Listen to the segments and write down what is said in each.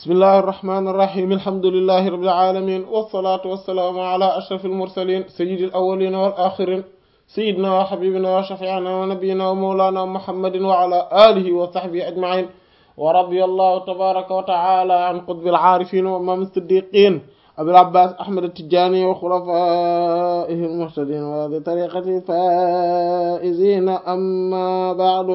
bismillahi irrahmani irrahim alhamdulilahi rabbil alamin wassalatu wassalaamu ala ashraf almursalin sayidi alawalina wal axirin sayidina wa xabibina wa shafiina wa nabiyina wa mawlana muhammadin wa ala alihi wa sahbihi ajmain wa radiya allahu tabaraka wa taala an qutbi alcaarifin wa imam siddiqin abil abbas ahmad atijani wa xulafaihi almuhtadin wa bi tariqati faizina amma ba'du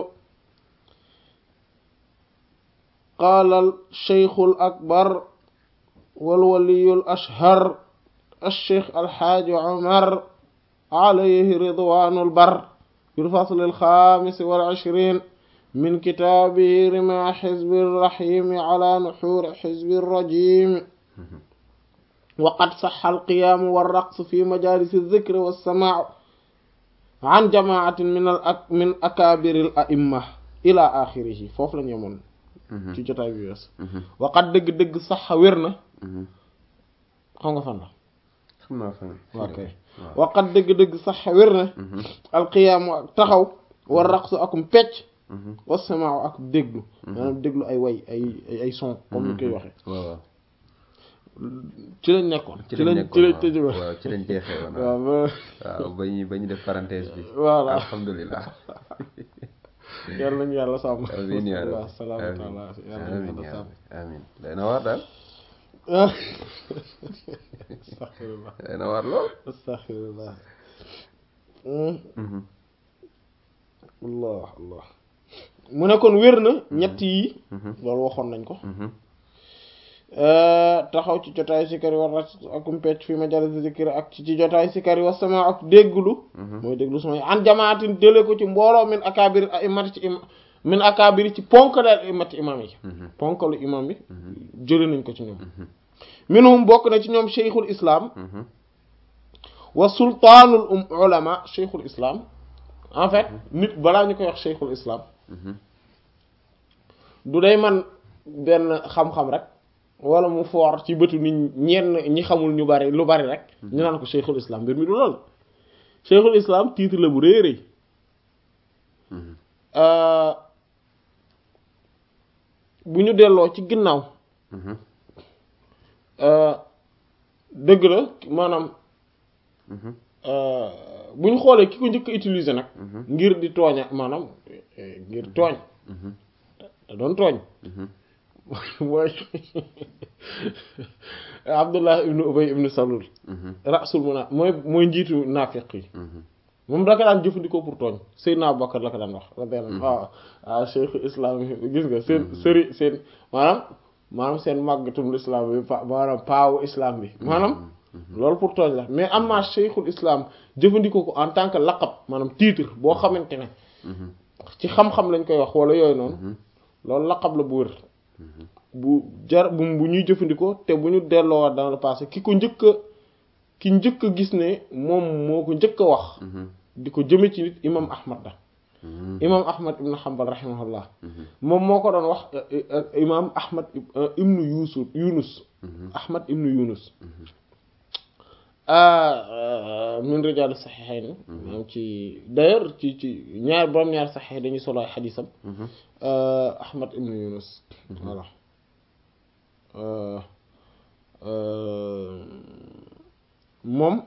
قال الشيخ الأكبر والولي الأشهر الشيخ الحاج عمر عليه رضوان البر في الفصل الخامس والعشرين من كتابه رمى حزب الرحيم على نحور حزب الرجيم وقد صح القيام والرقص في مجالس الذكر والسماع عن جماعة من الأك من أكابر الأئمة إلى آخره فوف لن يمون ci jotaay bi wees waxat dëgg-dëgg sax wér na xam nga fan la xam naa fan ok waxat dëgg-dëgg sax wér na alqiyaamu ak taxaw war raqsu akum pecc wasamaaw ak déglu maanaam déglu ay way ay ay son comme ni koy waxee waaw ci lañ nekkoon ci ci lañ lañ ci lañ tëj nekkoon waaw ci lañ jeexee woon waaw ba waaw ba ñu ba ñu def parenthèse bi voilà alhamdulilah yàlla nañu yàlla sàmm amiin yaa waaw rabbi salaamata amiin allah yàlla nañu amiin yàlla yaa sàmm rabbi amiin day na waar daal astaghfirullah day na waar lool astaghfirullah allah allah mu ne kon wér na ñett yi loolu waxoon nañ ko taxaw ci jotaay sikari war rat akum pecc fi majalis zikri ak ci ci jotaay sikari wa sama ak dégglu mooy dégglu sama an jamaatin délé ko ci mbooloo min akabiri a imati ci im min akabiri ci ponkal imati imam yi ponkalu imam yi jële nañ ko ci ñoom minhum bokk na ci ñoom cheikhul islam wa sultaanul um ulama cheikhul islam en fait nit balaa ñu koy wax cheikhul islam du day man benn xam-xam rek wala mu foor ci bëtu nit ñenn ñi xamul ñu bari lu bari rek ñu naan ko cheikhul islam mbir mi du lool cheikhul islam titre la bu rëy rëy bu ñu delloo ci ginnaaw dëgg la maanaam bu ñu xoolee ki ko njëkk a utiliser nag ngir di tooña maanaam ngir tooñ da doon tooñ mooy Abdullah ibnu Ubay ibnu Salul rasul muna mooy mooy njiitu naafiq yi moom da ko daan jëfandikoo pour tooñ Seydina Abubakar la ko daan wax radiyallahu waaw waaw cheikh islam gis nga seen sëri seen maanaam maanaam seen màggatum islam bi pa maanaam paawu islam bi maanaam loolu pour tooñ la mais am naa cheikhul islam jëfandikoo ko en tant que laqab maanaam titre boo xamante ne ci xam-xam lañ koy wax wala yooyu noonu loolu laqab la bu wër bu jar bu bu ñuy jëfandikoo te bu ñu delloo dans le passé ki ko njëkk a ki njëkk a gis ne moom moo ko njëkk a wax di ko jëme ci nit imam ahmad da imam ahmad ibn hanbal rahimahullah moom moo ko doon wax imam ahmad ibnu yusuf yunus ahmad ibnu yunus min rijal saxiixayn maanaam ci d'ailleurs ci ci ñaar borom ñaar saxiix dañuy solo ay xadiisam ahmad ibnu yunus voilà moom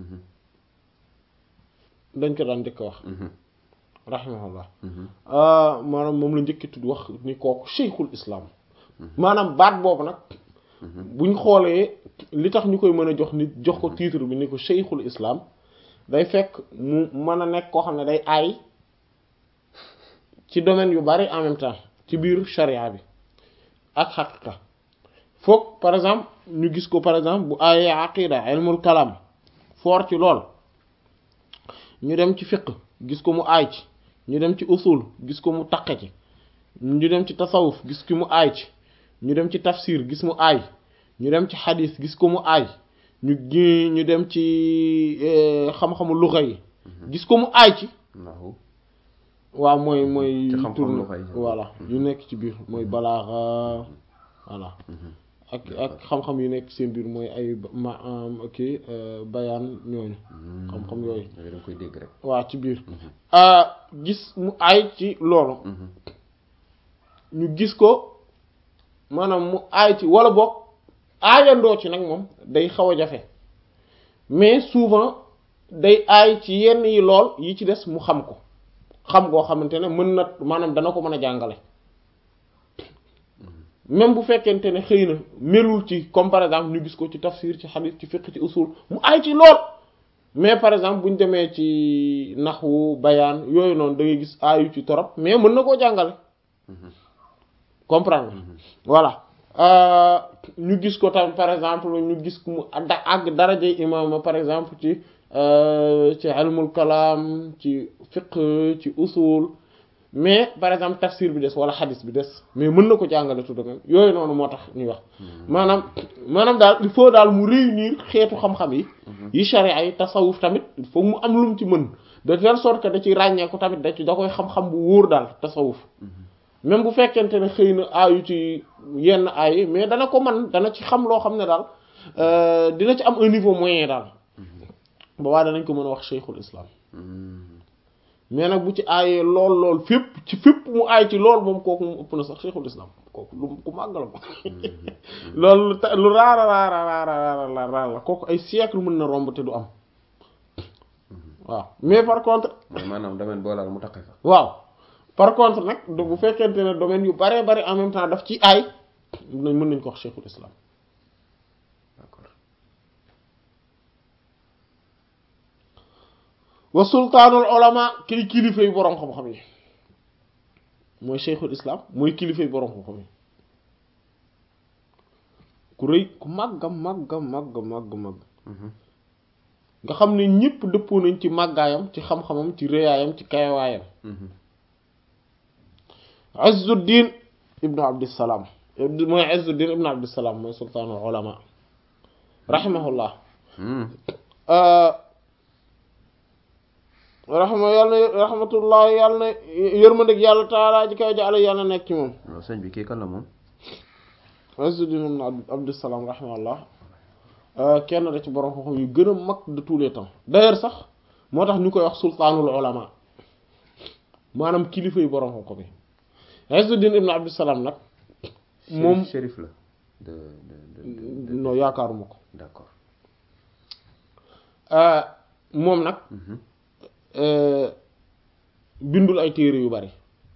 dañ ko daan njëkk wax rahimahullah maanaam moom la njëkki tudd wax ni kooku cheikhul islam maanaam baat boobu nag buñ xoolee li tax ñu koy mën a jox nit jox ko titre bi ni ko cheikhul islam day fekk mu mën a nekk koo xam ne day aay ci domaine yu bari en même temps ci biir charia bi ak xaqiqa foog par exemple ñu gis ko par exemple bu aayee aqida ilmul kalam foor ci lool ñu dem ci fiqh gis ko mu aay ci ñu dem ci usul gis ko mu taqe ci ñu dem ci tasawuf gis ko mu aay ci ñu dem ci tafsir gis mu aay ñu dem ci xadis gis ko mu aay ñu ñu dem ci xam-xamu luxa yi gis ko mu aay ci waaw mooy mooy tourne voilà yu nekk ci biir mooy balaaxa voilà ak ak xam-xam yu nekk seen biir mooy ay ma kii bayaan ñooñu xam-xam yooyu da nga koy dégg rek waaw ci biir gis mu aay ci loolu ñu gis ko maanaam mu aay ci wala boog aayandoo ci nag moom day xaw a jafe mais souvent day aay ci yenn yi lool yi ci des mu xam ko xam goo xamante ne mën na maanaam dana ko mën a jàngale même bu fekkente ne xëy na melul ci comme par exemple ñu gis ko ci tafsir ci hadith ci fiqh ci usul mu aay ci lool mais par exemple bu ñu demee ci naxwu bayaan yooyu noonu da ngay gis aayu ci torop mais mën na koo jàngale comprendre voilà ñu gis ko tam par exemple ñu gis mu da àgg daraje imaama par exemple ci ci ilmul kalaam ci fiqh ci usul mais par exemple tafsir bi des wala xadis bi des mais mën na ko jàngale tout de même yooyu noonu moo tax ñuy wax maanaam maanaam daal il faut daal mu réunir xeetu xam-xam yi yi sharia yi tasawuf tamit il faut mu am lu mu ci mën de telle sorte que da ci ràññeeku tamit da ci da koy xam-xam bu wóor daal tasawuf même bu fekkente ne xëy na aayu ci yenn aay mais dana ko man dana ci xam loo xam ne daal dina ci am un niveau moyen daal ba waa danañ ko mën a wax cheikhul islam mais nag bu ci aayee lool lool fépp ci fépp mu aay ci lool moom kooku mu ëpp na sax cheikhul islam kooku lu ku màgg la ko loolu lu raara raara raara raara la kooku ay siècle mën na romb te du am waaw mais par contre mooy maanaam domaine boolaal mu taqe fa waaw par contre nag bu fekkente ne domaine yu bare bari en même temps daf ci aay nañ mën nañ ko wax cheikhul islam d'accord wa sultaanul ulama kii kilifa yu boroom xam-xam yi mooy cheikhul islam mooy kilifa yu boroom xam-xam yi ku rëy ku màgga màgga màgg màgg màgg nga xam ne ñépp dëppoo nañ ci màggaayam ci xam-xamam ci rëyaayam ci kayawaayam Izzuddin ibnu Abdissalaam mooy Izzuddin ibnu Abdissalaam mooy sultaanul ulama rahimahullah raxma yàlla na raxmatullah yàlla na yërmandeg yàlla taalaa ji kaw jaale yàlla nekk ci moom waaw sëñ bi kii kan la moom Izzuddin ibnu Abdissalaam rahimahullah kenn da ci borom xam-xam yu gën a mag de tous les temps d'ailleurs sax moo tax ñu koy wax sultaanul ulama maanaam kilifa yu borom xam-xam yi Izzuddin ibn Abdissalaam nag moom shérif la de de de non yaakaaruma ko d'accord moom nag bindul ay téere yu bari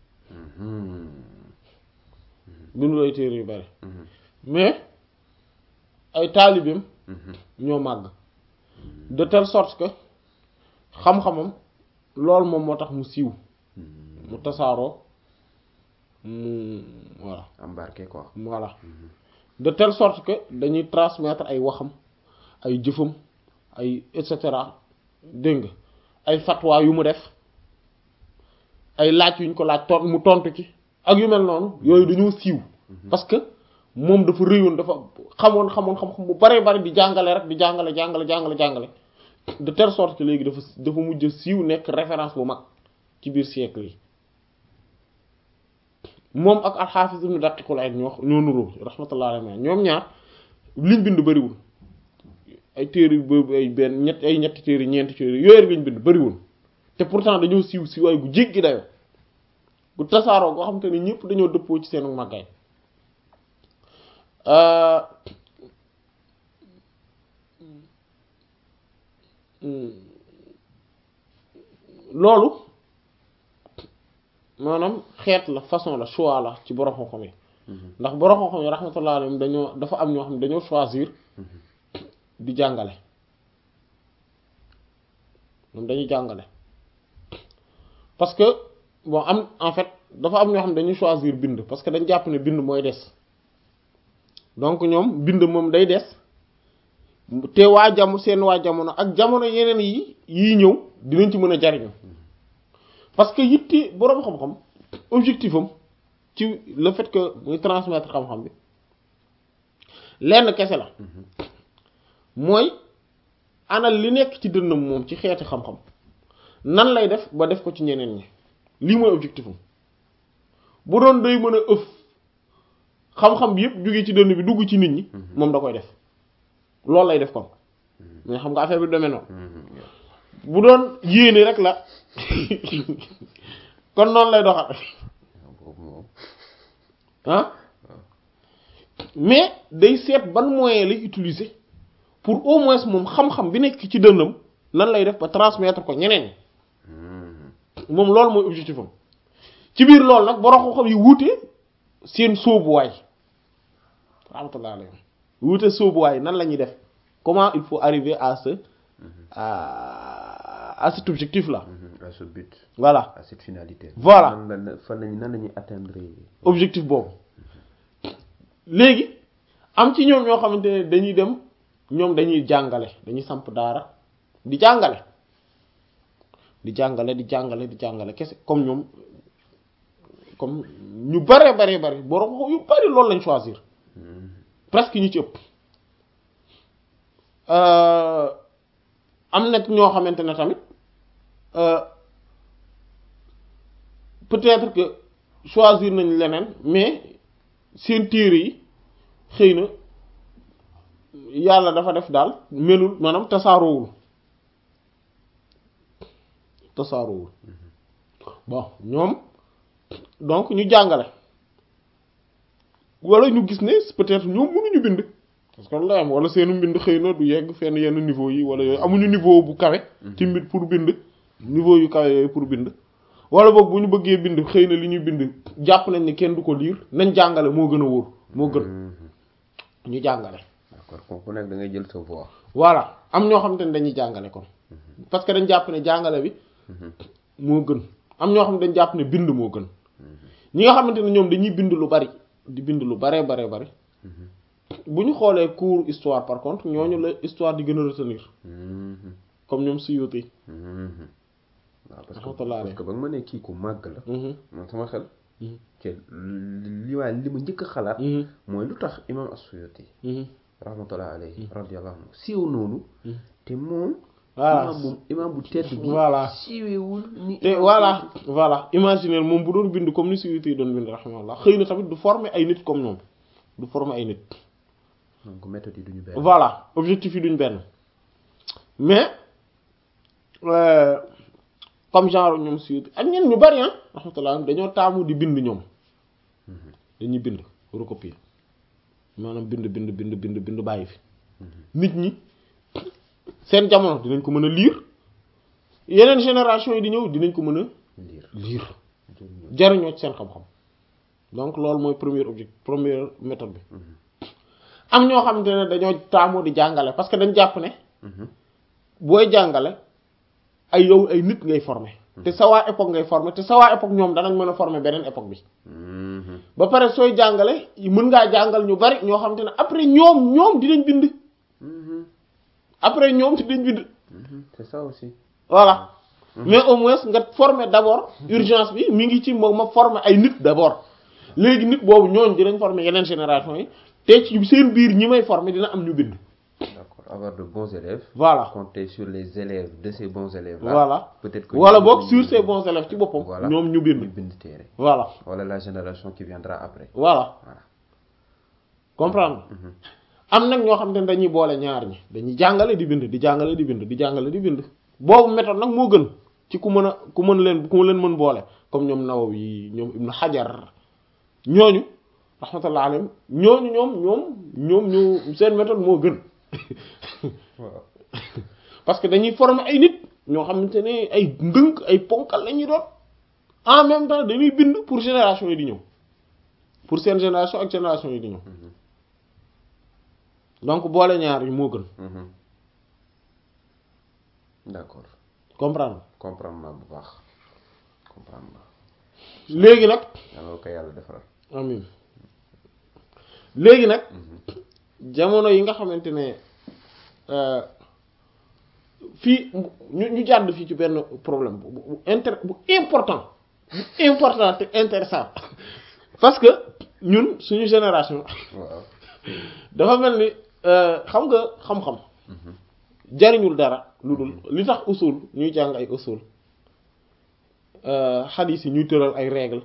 bindul ay téere yu bari mais ay taalibeem ñoo màgg de telle sorte que xam-xamam loolu moom moo tax mu siiw mu tasaaroo mu voilà embarqué quoi voilà de telle sorte que dañuy transmettre ay waxam ay jëfam ay et cetera dégg nga ay fatwa yu mu def ay laaj yuñ ko laaj ton mu tontu ci ak yu mel noonu yooyu dañoo siiw parce que moom dafa rëyoon dafa xamoon xamoon xam-xam bu bare bari di jàngale rek di jàngale jàngale jàngale jàngale de telle sorte que léegi dafa dafa mujj siiw nekk référence bu mag ci biir siècle yi moom ak alxaafis ibnu daqiqul ayd ñoo ñoo nuroo rahmatullah alayhi ñoom ñaar liñ bind bariwul ay téere boobu ay benn ñett ay ñetti téere ñeenti téere yooyu rek liñ bind bariwul te pourtant dañoo siiw siiwaay gu jéggi dayo gu tasaaroo goo xam te ne ñëpp dañoo dëppoo ci seen màggaay loolu maanaam xeet la façon la choix la ci borom xam-xam yi ndax borom xam-xam yi rahmatullah alayhim dañoo dafa am ñoo xam ne dañoo choisir di jàngale moom dañuy jàngale parce que bon am en fait dafa am ñoo xam ne dañuy choisir bind parce que dañ jàpp ne bind mooy des donc ñoom bind moom day des te waa jam seen waa jamono ak jamono yeneen yi yii ñëw dinañ ci mën a jariñu parce que yitti boroom xam-xam objectif am ci le fait que muy transmettre xam-xam bi lenn kese la mooy anal li nekk ci dënnam moom ci xeeti xam-xam nan lay def ba def ko ci ñeneen ñi lii mooy objectif am bu doon day mën a ëf xam-xam bi yëpp jóge ci dënn bi dugg ci nit ñi moom da koy def loolu lay def kon mais xam nga affaire bi demee noonu bu doon yéene rek la kon noonu lay doxal boobu moom ah mais day seet ban moyen lay utiliser pour au moins moom xam-xam bi nekk ci dënnam nan lay def ba transmettre ko ñeneen moom loolu mooy objectif am ci biir loolu nag borom xam-xam yi wuute seen sóobuwaay rahmatullah alayhi wuute sóobuwaay nan la ñuy def comment il faut arriver à ce à à cet objectif là à ce but voilà à cette finalité Voilà. nan la fan lañu nan la ñuy atteindre objectif boobu léegi am ci ñoom ñoo xamante ne dañuy dem ñoom dañuy jàngale dañuy samp daara di jàngale di jàngale di jàngale di jàngale kese comme ñoom comme ñu bare bare bare borom xam yu bari loolu lañ choisir presque ñu ci ëpp Euh, am na ñoo xamante ne tamit euh, peut-être que choisir nañ leneen mais seen téere yi xëy na yàlla dafa def daal melul maanaam tasaaroowul tasaaroowul bon ñoom donc ñu jàngale wala ñu gis ne peut-être ñoom mënuñu bind parce que loolu la am wala seenu mbind xëy na du yegg fenn yenn niveau yi wala yooyu amuñu niveau bu kawe ci mbir pour bind niveau yu kawe yooyu pour bind wala boog bu ñu bëggee bind xëy na li ñuy bind jàpp nañ ne kenn du ko liir nañ jàngale moo gën a wóor moo gën ñu jàngale d'accord kon ku nekk da ngay jël sa voix voilà am ñoo xamante ne dañuy jàngale kon parce que dañ jàpp ne jàngale bi moo gën am ñoo xam ne dañ jàpp ne bind moo gën ñi nga xamante ne ñoom dañuy bind lu bari di bind lu baree baree bari bu ñu xoolee cours histoire par contre ñooñu la histoire di gën a retenir comme ñoom Suyuti waaw parce que Rahmatullah parce que ba nga ma ne kii ku màgg la Mhm. man sama xel Mhm. ci li waaye li ma njëkk a xalaat Mhm. mooy lu tax imam as-Suyuti Mhm. rahmatullah alayhi radiyallahu anhu siiw noonu te moom Voilà. imam bu imam bu tedd bi Voilà. siiwewul ni te imam voilà voilà imaginer moom bu doon bind comme ni Suyuti yi doon bind rahimahullah xëy na tamit du former ay nit comme ñoom du former ay nit donc méthode yi duñu benn voilà objectif yi duñ benn mais euh, comme genre ñoom Suyuti ak ñenn ñu bari ah rahmatullah dañoo taamu di bind ñoom dañuy bind recopier maanaam bind bind bind bind bind bàyyi fi nit ñi seen jamono dinañ ko mën a lire yeneen génération yi di ñëw dinañ ko mën a liir lire jëriñoo jariñoo ci seen xam-xam donc loolu mooy premier objectif première méthode bi am ñoo xamante ne dañoo taamu di jàngale parce que dañ jàpp ne booy jàngale ay yow ay nit ngay former te sa waa époque ngay former te sa waa époque ñoom danañ mën a former beneen époque bi ba pare sooy jàngale mën ngaa jàngal ñu bari ñoo xamante ne après ñoom ñoom dinañ bind après ñoom dinañ bind c'est ça aussi voilà mais au moins nga former d'abord urgence bi mi ngi ci ma ma former ay nit d'abord léegi nit boobu ñooñ dinañ former yeneen génération yi te ci seen biir ñi may former dina am ñu bind d'accord avoir de bons élèves voilà compter sur les élèves de ces bons élèves là voilà peut-être que wala ñoom boog dinañu sur ces bons élèves ci boppam voilà ñoom ñu ñu bind bind téere voilà wala la génération qui viendra après voilà voilà comprendre am nag ñoo xam ne dañuy boole ñaar ñi dañuy jàngale di bind di jàngale di bind di jàngale di bind boobu méthode nag moo gën ci ku mën a ku mën leen ku leen mën boole comme ñoom Nawawi ñoom Ibn Hajar ñooñu rahmatullah alayhim ñooñu ñoom ñoom ñoom ñu seen méthode moo gën waaw parce que dañuy former ay nit ñoo xamante ne ay ndënk ay ponkal la ñuy doon en même temps dañuy bind pour génération yi di ñëw pour seen génération ak génération yi di ñëw donc boole ñaar yi moo gën Mhm. d'accord comprendre comprendre naa bu baax comprendre naa léegi nag yàlla ko yàlla defaral amin léegi nag jamono yi nga xamante ne euh, fii ñu ñu jàdd fii ci benn problème bu bu inter bu important bu important te intéressant parce que ñun suñu génération waaw dafa mel ni euh, xam nga xam-xam jariñul dara lu dul li tax usul ñuy jàng ay usul xadiis yi ñuy tëral ay règle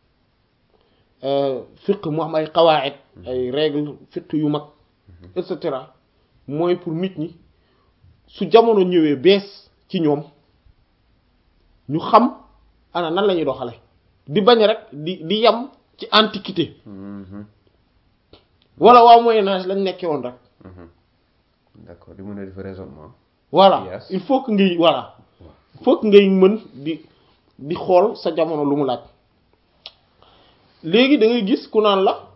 fiq mu am ay qawaid ay règle fiq yu mag et cetera mooy pour nit ñi su jamono ñëwee bees ci ñoom ñu xam ana nan la ñuy doxale di bañ rek di di yam ci antiquité Mhm. wala waa moyen âge lañ nekkee woon rek d'accord di mën a def raisonnement voilà Yes. il faut que ngay voilà il faut que ngay mën di di xool sa jamono lu mu laaj léegi da ngay gis ku naan la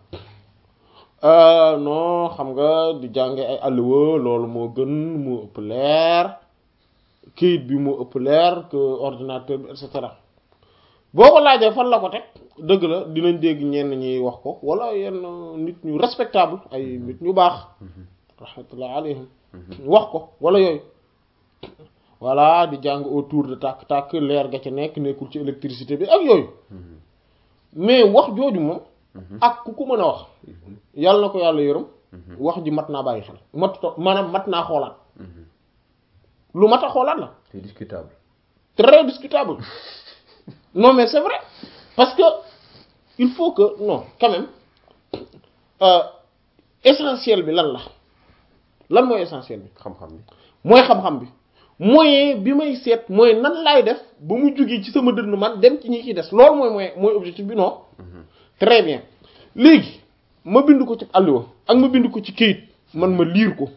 euh, non xam nga di jànge ay alluwa loolu moo gën moo ëpp leer kayit bi moo ëpp leer que ordinateur bi et cetera boo ko laajee fan la ko teg dëgg la dinañ dégg ñenn ñi wax ko wala yenn nit ñu respectable ay nit ñu baax rahmatullah alayhim wax ko wala yooyu voilà di jàng autour de tàkk-tàkk leer ga ca nekk nekkul ci électricité bi ak yooyu mais wax jooju moom ak ku ko mën a wax yàlla na ko yàlla yërëm wax ji mat naa bàyyi xel mat maanaam mat naa xoolaat lu mat a xoolaat la c'est discutable très discutable non mais c'est vrai parce que il faut que non quand même euh, essentiel bi lan la lan mooy essentiel bi xam-xam bi mooy xam-xam bi moyen bi may seet mooy nan laay def ba mu jógee ci sama dënn man dem ci ñi ci des loolu mooy mooy mooy objectif bi non très bien léegi ma bind ko ci àlluwa ak ma bind ko ci kayit man ma liir ko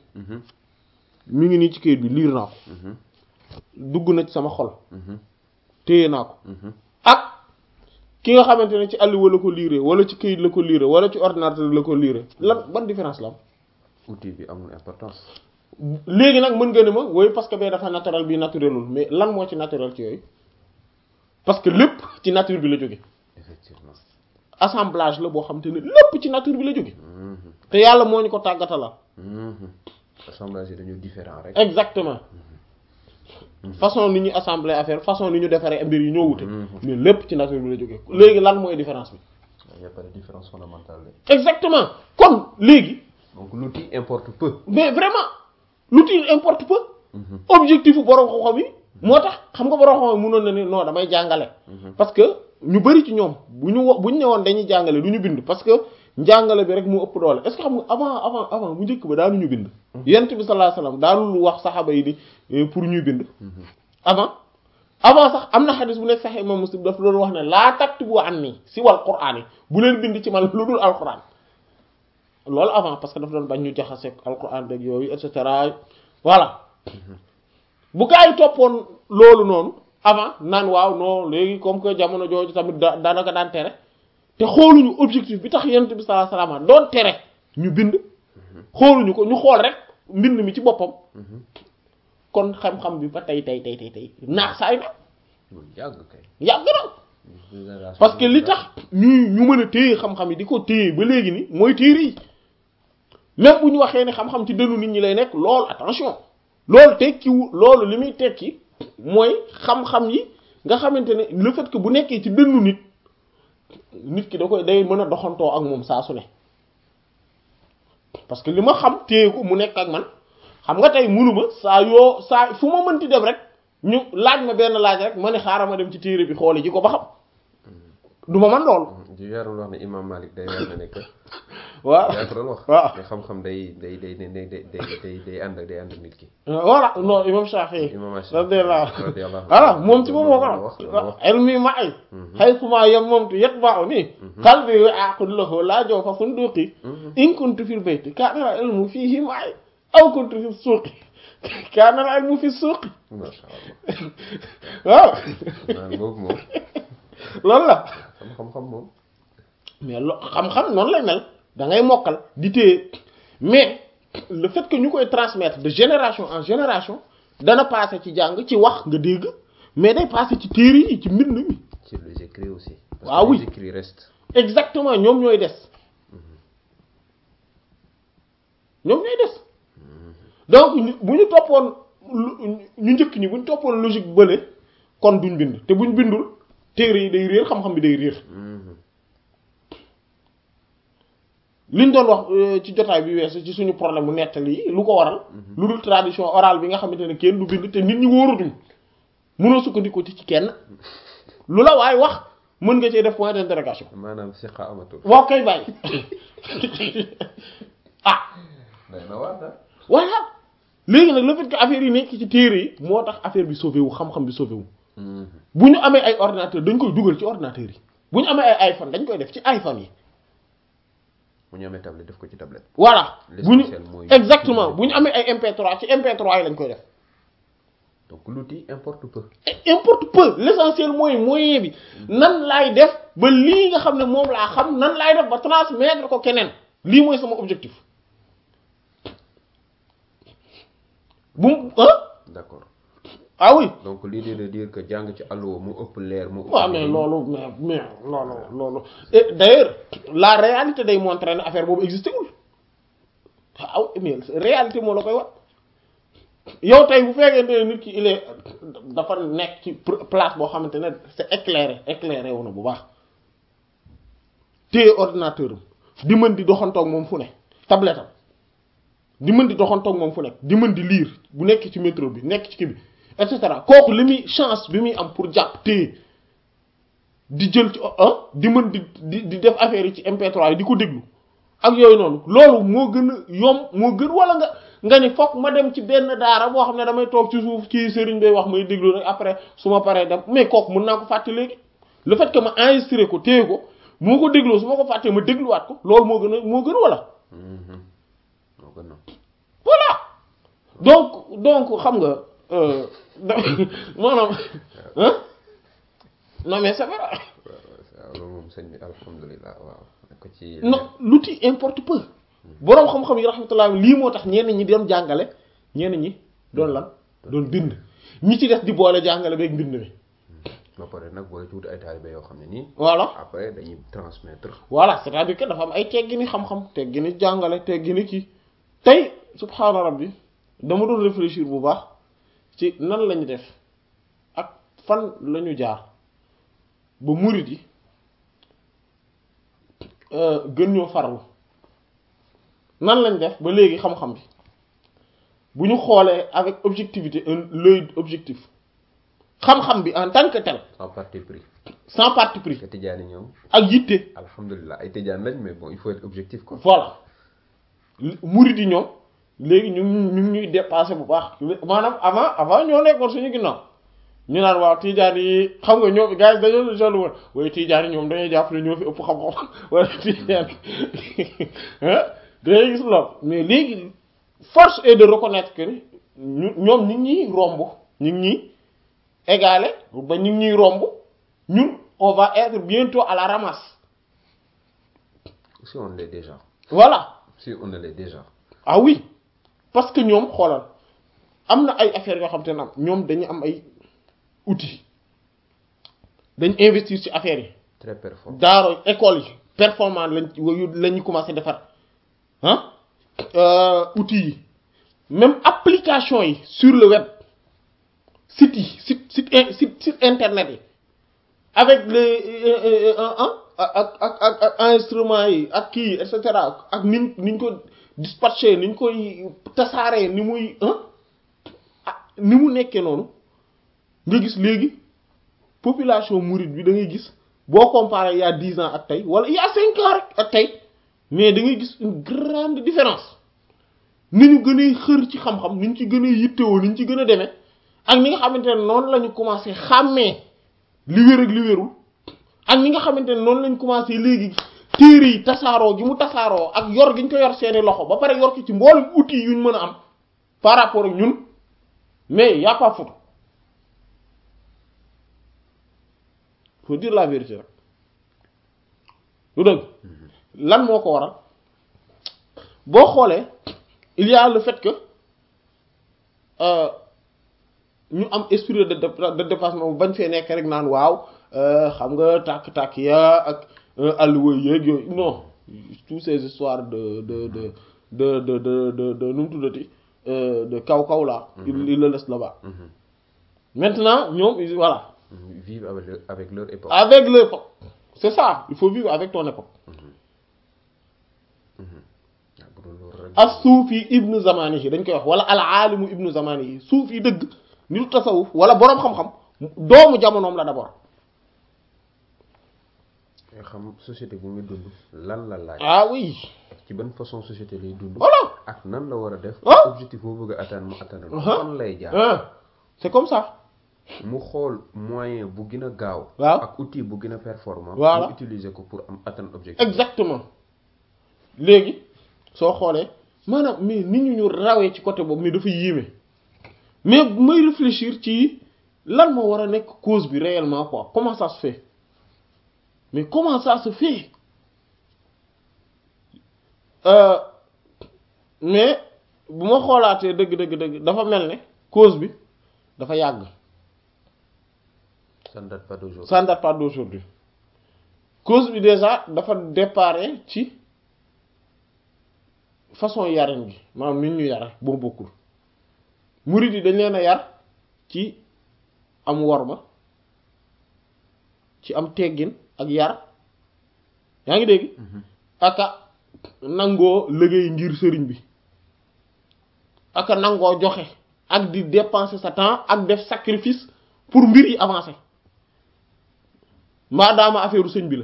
mi ngi nii ci kayit bi liir naa ko dugg na ci sama xol téye naa ko ak ki nga xamante ne ci àlluwa la ko liire wala ci kayit la ko liire wala ci ordinateur la ko liire lan ban différence la am outil bi amul importance léegi nag mën nga ne ma woy parce que bee dafa naturel bi naturelul mais lan moo ci naturel ci yooyu parce que lépp ci nature bi la jóge effectivement assemblage la boo xam te ne lépp ci nature bi la jóge te yàlla moo ñu ko tàggatala assemblage yi dañu différent rek exactement façon ni ñu assembler affaire façon ni ñu defaree mbir yi ñoo wute mais lépp ci nature bi la jóge léegi lan mooy différence bi il y a pas de différence fondamentale de. exactement kon léegi donc l'outil importe peu mais vraiment l'outil importe peu objectif bu borom xam-xam yi moo tax xam nga borom xam-xam yi mënoon na ni non damay jàngale parce que ñu bari ci ñoom bu ñu wo bu ñu ne woon dañuy jàngale du ñu bind parce que njàngale bi rek mu ëpp doole est-ce que xam nga avant avant avant bu njëkk ba daanu ñu bind yent bi sallallahu alayhi wasallam daanul wax saxaaba yi ni pour ñuy bind avant avant sax am na xadis bu nekk sax imam muslim daf doon wax ne laa taktubu anni si wal qur'aan yi bu leen bind ci man lu dul alquran loolu avant parce que daf doon bañ ñu jaxase alquran rek yooyu et cetera voilà bu gaa yi toppoon loolu noonu avant naan waaw non léegi comme que jamono jooju tamit da daanaka daan tere te xooluñu objectif bi tax yonent bi sallallahu alayhi wasallam doon tere ñu bind xooluñu ko ñu xool rek mbind mi ci boppam kon xam-xam bi ba tey tey tey tey tey naax saay na lu yàgg kay yàgg na parce que li tax ñuy ñu mën a téye xam-xam yi di ko téye ba léegi ni mooy téere yi même bu ñu waxee ne xam-xam ci dënnu nit ñi lay nekk loolu attention loolu tekkiwu loolu li muy tekki mooy xam-xam yi nga xamante ne le fait que bu nekkee ci dënnu nit nit ki da koy day mën a doxantoo ak moom saa su ne parce que li ma xam téye ko mu nekk ak man xam nga tey munuma saa yoo saa fu ma mënti dem rek ñu laaj ma benn laaj rek ma ne xaaral ma dem ci téere bi xooli ji ko ba xam du ma man loolu di yarul wax ne imam Malik day wax ne que waaw yaa ko doon wax waaw ne xam-xam day day day day day day day day ànd ak day ànd ak nit ki voilà non imam Shafi'i imam Shafi'i radiyallahu radiyallahu voilà moom ci moom moo loolu ko wax loolu wax wax ilmi ma'i haythuma yammamtu yatba'uni qalbi wa'aqud lahu la jawfa sunduqi in kuntu fil bayti kana al ilmu fihi ma'i aw kuntu fi suqi kana al ilmu fi suqi masha Allah waaw naan boobu moom loolu la xam-xam moom mais lo xam-xam noonu lay mel da ngay mokkal di téye mais le fait que ñu koy transmettre de génération en génération dana passer ci jàng ci wax nga dégg mais day passer ci téere yi ci mbind mi sur les écrits aussi parce Ah que oui. les écrits restent exactement ñoom ñooy des ñoom ñooy des donc ñu- bu ñu toppoon lu- ñu njëkk ñi bu ñu toppoon logique bële kon duñ bind te buñ bindul téere yi day réer xam-xam bi day réer liñ doon wax euh, ci jotaay bi weesu ci suñu problème mu nettali yi lu ko waral lu dul tradition orale bi nga xamante ne kenn du bind te nit ñi wóorutuñ mënoo sukkandiku ci ci kenn lu la waaye wax mën nga cee def point d'interrogation maanaam siqa amatul waaw kay bàyyi ah day na waar da voilà léegi nag le fait que affaire yi nekk ci téere yi moo tax affaire bi sauvé wu xam-xam bi sauvé wu bu ñu amee ay ordinateur dañ koy dugal ci ordinateur yi bu ñu amee ay iPhone dañ koy def ci iPhone yi bu ñu amee tablette def ko ci tablette. voilà bu ñu L'essentiel mooy- exactement bu ñu amee ay MP3 ci MP3 yi lañ koy def donc l'outil importe peu. Et importe peu l'essentiel mooy moyen bi nan laay def ba lii nga xam ne moom laa xam nan laay def ba transmettre ko keneen lii mooy sama objectif bu mu ah d'accord ah oui donc l'idée de dire que jàng ci allo mu ëpp leer mu ëpp. waaw mais loolu mais mais loolu loolu et d'ailleurs la réalité day montrer ne affaire boobu existé wul waaw mais réalité moo la koy wax yow tey bu fekkente ne nit ki il est dafa nekk ci pr- place boo xamante ne c'est éclairé éclairé wu na bu baax téye ordinateur am di mën di doxantoog moom fu ne tablette am di mën di doxantoog moom fu nekk di mën di lire bu nekk ci métro bi nekk ci kii bi et cetera kooku li muy chance bi muy am pour jàpp téye di jël ci ah di mën di di di def affaire yi ci MP3 yi di ko déglu ak yooyu noonu loolu moo gën a yomb moo gën wala nga nga ni fokk ma dem ci benn daara boo xam ne damay toog ci suuf ci sëriñ bay wax may déglu rek après su ma paree dem mais kooku mën naa ko fàtte léegi le fait que ma enregistré ko téye ko moo ko dégloo su ma ko fàttee ma dégluwaat ko loolu moo gën a moo gën wala Mhm. moo gën a. voilà donc donc xam nga euh, da- maanaam hein non mais c'est vrai waaw loolu moom sëñ bi alhamdulilah waaw. ko ci. non l'outil importe peu boroom xam-xam yi rahmatullah lii moo tax ñenn ñi doon jàngale ñenn ñi doon lan doon bind ñi ci des di boole jàngale beeg mbind mi ba pare nag booy tuuti ay taalibe yoo xam ne nii. voilà après dañuy transmettre. voilà c'est-à-dire que dafa am ay teggini xam-xam teggini jàngale teggini kii tey subhaana rabbi dama doon réfléchir bu baax ci nan lañu def ak fan lañu jaar ba murit yi euh, gën ñoo farlu nan lañ def ba léegi xam-xam bi bu ñu xoolee avec objectivité un l'œil objectif xam-xam bi en tant que tel sans parti pris. sans parti pris te tijaani ñoom. ak yitte alhamdulilah ay tijaan lañ mais bon il faut être objectif quoi. voilà murid yi ñoom léegi ñu ngi ñu ngi ñuy dépassé bu baax maanaam avant avant ñoo nekkoon suñu ginnaaw ñu naan waaw tijaan yi xam nga ñoom gars yi dañoo jollu woon waaye tijaan yi ñoom dañuy jàpp ne ñoo fi ëpp xam-xam wala tijaan ah dañuy gis lool mais léegi force est de reconnaître que ni ñu ñoom ñu ngi ñuy romb ñu ngi ñuy égalé ba ñu ngi ñuy romb ñun on va être bientôt à la ramasse si on l'est déjà. voilà si on l'est déjà. ah oui parce que ñoom xoolal am na ay affaires yoo xam te ne am ñoom dañu am ay outils dañ investir ci affaires yi très performant. daaro école yi performant lañ la ñu commencé defar ah outils yi même application yi sur le web site yi site site in- site site internet yi avec les ah ak ak ak ak enregistrement yi ak kii et cetera ak niñ niñ ko dispatché niñ koy tasaaree ni muy ah ni mu nekkee noonu nga gis léegi population mouride bi da ngay gis boo comparé il y a dix ans ak tey wala il y a cinq ans rek ak tey mais da ngay gis une grande différence ni ñu gën a xër ci xam-xam ni ñu ci gën a yittewoo ni ñu ci gën a demee ak ni nga xamante ne noonu la ñu commencé xàmmee li wér ak li wérul ak ni nga xamante ne noonu lañ commencé léegi téere yi tasaaroo gi mu tasaaroo ak yor gi ñu ko yor seeni loxo ba pare yor ko ci mboolem outils yuñ mën a am par rapport ak ñun mais y a pas photo faut dire la vérité rek lu dëgg lan moo ko waral boo xoolee il y a le fait que ñu am esprit de de dépassement bañ fee nekk rek naan waaw xam nga tàkk-tàkk ya ak alluwa yeeg yooyu non tous ces histoires de de de de de de de de nu mu tuddati de kaw kaw là il il le laisse là-bas maintenant ñoom voilà vivre avec leur, avec leur époque. avec l'époque c'est ça il faut vivre avec ton époque as suufi ibnu zamanihi dañ koy wax wala al aalimu ibnu zamanihi suufi dëgg nitu tasawuf wala boroom xam-xam doomu jamonoom la d'abord nga xam société bu muy dund lan la laaj. ah oui ci ban façon société lay dund. voilà ak nan la war a def. Ah. objectif boo bëgg a atteindre mu atteindre ko. Ah. fan lay jaar. ah c'est comme ça mu xool moyen bu gën a gaaw. Waaw. ak outil bu gën a performant. Voilà. mu utiliser ko pour am atteindre objectif. exactement léegi soo xoolee maanaam mais nit ñu ñu rawee ci côté boobu mais dafa yéeme mais may réfléchir ci lan moo war a nekk cause bi réellement quoi comment ça se fait mais comment ça se fait euh, mais bu ma xoolaatee dëgg dëgg dëgg dafa mel ne cause bi dafa yàgg ça ne date pas d'aujourd'hui ça ne date pas d'aujourd'hui cause bi déjà dafa déparé ci façon yarin gi maanaam nit ñu yare boo bokkul murid yi dañ leen a yar ci am worma ci am teggin ak yar yaa ngi dégg aka nangoo liggéey ngir sëriñ bi aka nangoo joxe ak di dépenser sa temps ak def sacrifice pour mbir yi avancer maadaama affaire sëñ bi la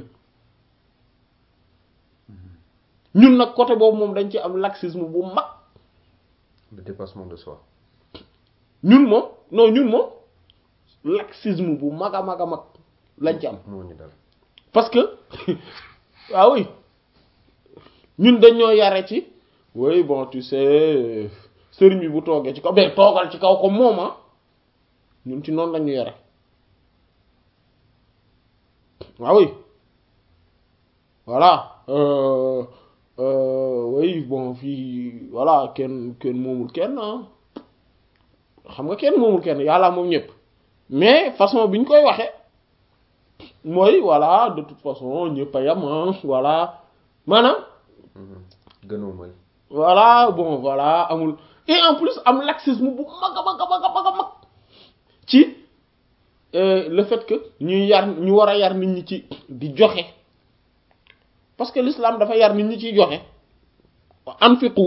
ñun nag côté boobu moom dañ ci am laxisme bu mag le dépassement de soi ñun moom non ñun moom laxisme bu mag a mag a mag lañ ci am moo ñu dal parce que ah oui ñun dañoo yare ci oui bon tu sais sëriñ bi bu toogee ci kaw mais toogal ci kaw ko moom ah ñun ci noonu lañu yare ah oui voilà euh, euh, oui bon fii voilà kenn kenn moomul kenn ah xam nga kenn moomul kenn yàlla moom ñëpp mais façon bi ñu koy waxe mooy voilà de toute façon ñëpp a yam ah voilà maanaam gënoo mooy voilà bon voilà amul et en plus am laxisme bu mag a mag a mag a mag a mag ci le fait que ñuy yar ñu war a yar nit ñi ci di joxe parce que l'islam dafa yar nit ñi ciy joxe anfiqu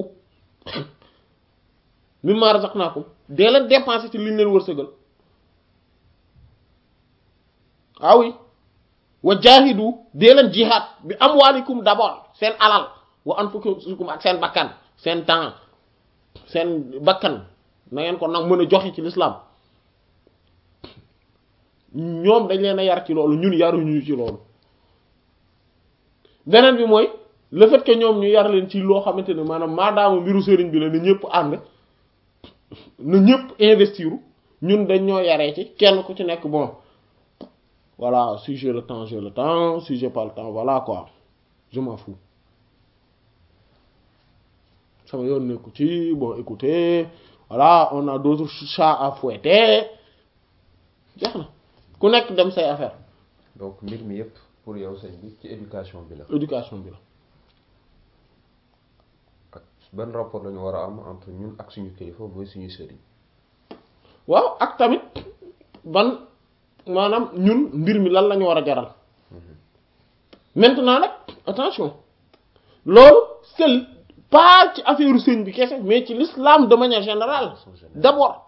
mimma razaqnakum dee leen dépenser ci liñ leen wërsëgal ah oui wa jaahidu dee leen jihad bi amwalikum d'abord seen alal wa anfusikum ak seen bakkan seen temps seen bakkan na ngeen ko nag mën a joxe ci l'islam ñoom dañ leen a yar ci loolu ñun yaruñu ci loolu beneen bi mooy le fait que ñoom ñu yar leen ci loo xamante ne maanaam maadaama mbiru sëriñ bi la na ñëpp ànd na ñëpp investiru ñun dañ ñoo yaree ci kenn ku ci nekk bon voilà si j'ai le temps j'ai le temps si j'ai pas le temps voilà quoi je m'en fous sama yoon nekku ci bon écoutez voilà on a d'autres chats à fouetter jeex na ku nekk dem say affaire donc mbir mi yëpp pour yow sëñ bi ci éducation bi la éducation bi la ak ban rapport lañu war a am entre ñun ak suñu kilifa mooy suñu sëriñ waaw ak tamit ban maanaam ñun mbir mi lan lañu war a jaral maintenant nag attention loolu c'est pas ci affaire sëñ bi kese mais ci l'islam de manière générale d'abord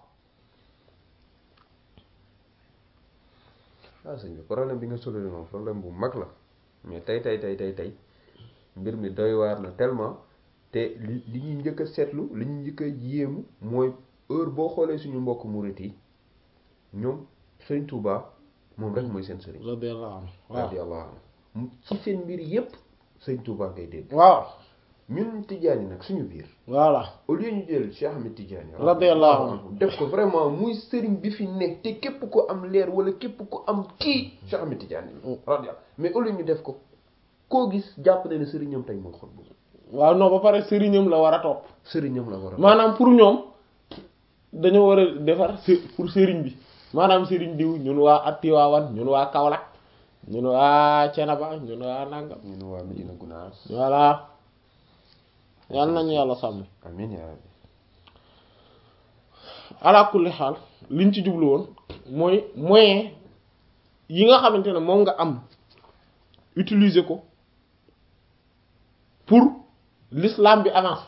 ah sëñ bi problème bi nga soulevé moom problème bu mag la mais tey tey tey tey tey mbir mi doy waar na tellement te li li ñuy njëkk a seetlu li ñuy njëkk a yéemu mooy heure boo xoolee suñu mbokk murit yi ñoom sëñ Touba moom rek mooy seen sëriñ. radiyallahu anhu waaw radiyallahu anhu ci seen mbir yépp sëñ Touba ngay dégg. waaw ñun Tidiane nag suñu biir. voilà au lieu ñu jël Cheikh Ahmed Tidiane. radiyallahu anhu def ko vraiment muy sëriñ bi fi nekk te képp ko am leer wala képp ko am kii Cheikh Ahmed Tidiane. radiyallahu mais au lieu ñu def ko koo gis jàpp na ne sëriñam tey mooy xol bu waaw non ba pare sëriñam la war a topp sëriñam la war a. maanaam pour ñoom dañoo war a defar pour sëriñ bi maanaam sëriñ diw ñun waa Atiwaawan ñun waa Kaolack ñun waa Cenaba ñun waa Nangam ñun waa Medina Gounass. voilà yal nañu yàlla sàmm amiin yaa rabbi. ala kulli xaal liñ ci jublu woon mooy moyen yi nga xamante ne moom nga am utiliser ko pour l'islam bi avance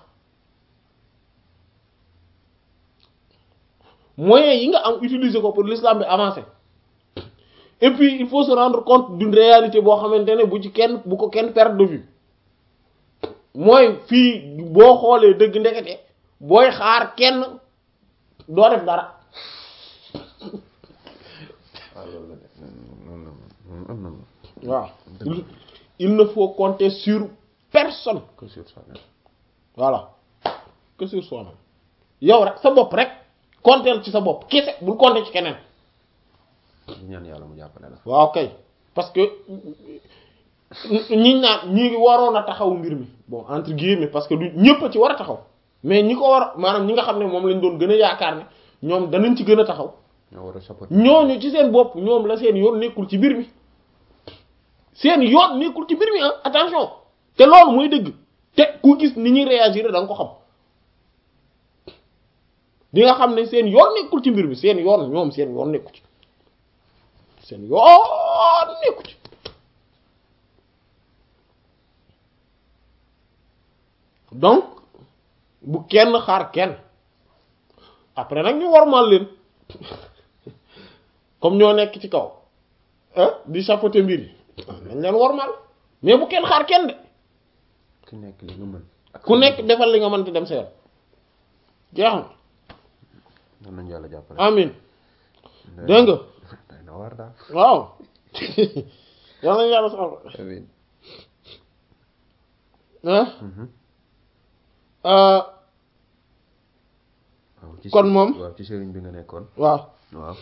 moyens yi nga am utiliser ko pour l'islam bi avancer et puis il faut se rendre compte d'une réalité boo xamante ne bu ci kenn bu ko kenn perdre de vue mooy fii boo xoolee dëgg ndekete booy xaar kenn doo def dara waaw loolu la de noonu la am na waaw il ne faut compter sur personne que sur soi-même voilà que sur soi-même yow rek sa bopp rek konteel ci sa bopp kese bul compter ci keneen di ñaan yàlla mu jàppale la waaw kay parce que ñi naan ñi ngi waroon a taxaw mbir mi bon entre guillemets parce que du ñëpp a ci war a taxaw mais ñi ko war a maanaam ñi nga xam ne moom lañ doon gën a yaakaar ne ñoom danañ ci gën a taxaw ñoo war a support ñooñu ci seen bopp ñoom la seen yoon nekkul ci mbir mi seen yoon nekkul ci mbir mi ah attention te loolu mooy dëgg te ku gis ni ñuy réagir da nga ko xam di nga xam ne seen yoon nekkul ci mbir mi seen yoon ñoom seen yoon nekku ci seen yoon nekku ci donc bu kenn xaar kenn après nag ñu warmal leen comme ñoo nekk ci kaw ah di chapeauter mbir yi nañ leen warmal mais bu kenn xaar kenn de ku nekk li nga mën ak ku nekk defal li nga mën te dem sa yoon jeex na mën nañu yàlla jàppale amin dégg nga day na war daal waaw yal nañu yàlla sax amiin ah Mhm. ah waaw ci kon së- moom waaw ci sëriñ bi nga nekkoon waaw waaw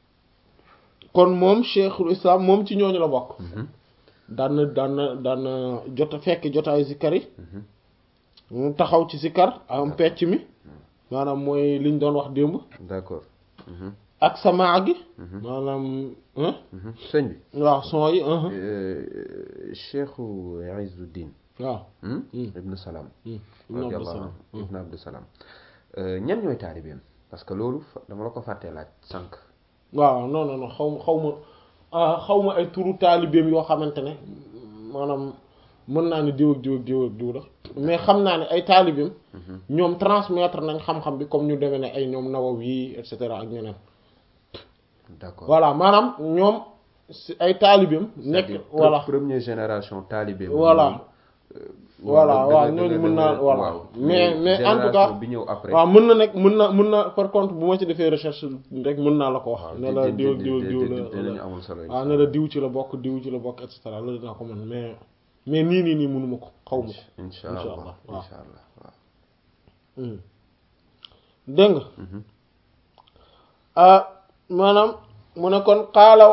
kon moom cheikhul islam moom ci ñooñu la bokk Mhm. daan na daan na daan na jot a fekk jotaayu zikkar yi Mhm. mu taxaw ci zikkar am pecc mi maanaam mooy liñ doon wax démb d'accord Mhm. ak samaa gi Mhm. maanaam hein Mhm. sëñ bi waaw son yi hein Euh, Cheikhu Izzuddin waaw hmm? Hmm. Ibn Salam Ibn radiyallahu Abdussalam. anhu Ibn Abdus Salam Euh, ñan ñooy taalibeem parce que loolu fa- dama la ko fàttee laaj sànq waaw non non non xaw ma xaw ma ah, xaw ma ay turu taalibeem yoo xamante ne maanaam mën naa ne diw ak diw ak diw ak diw la mais xam naa ne ay taalibeem ñoom transmettre nañ xam-xam bi comme ñu demee ne ay ñoom Nawawi et cetera ak ñeneen d'accord voilà maanaam ñoom si ay taalibeem nekk C'est-à-dire, voilà pre- première génération taalibeem Voilà. moom, euh, voilà da- da- waaw da- ñooñu da- mën da- naa da- voilà waaw. mais mais en tout cas génération bi ñëw après waaw mën na nekk mën na mën na par contre bu ma ci defee recherche rek mën naa la ko wax waaw ne di- la di- diw ak di- diw ak di- diw di- la dinañu la amul solo waaw ne la diw ci la bokk diw ci la bokk et cetera loolu dinaa ko mën mais mais nii nii nii mënuma ko xaw ma ko incha Incha allah allah, waaw. incha allah waaw Hmm. dégg nga Mhm. ah maanaam mu ne kon xaala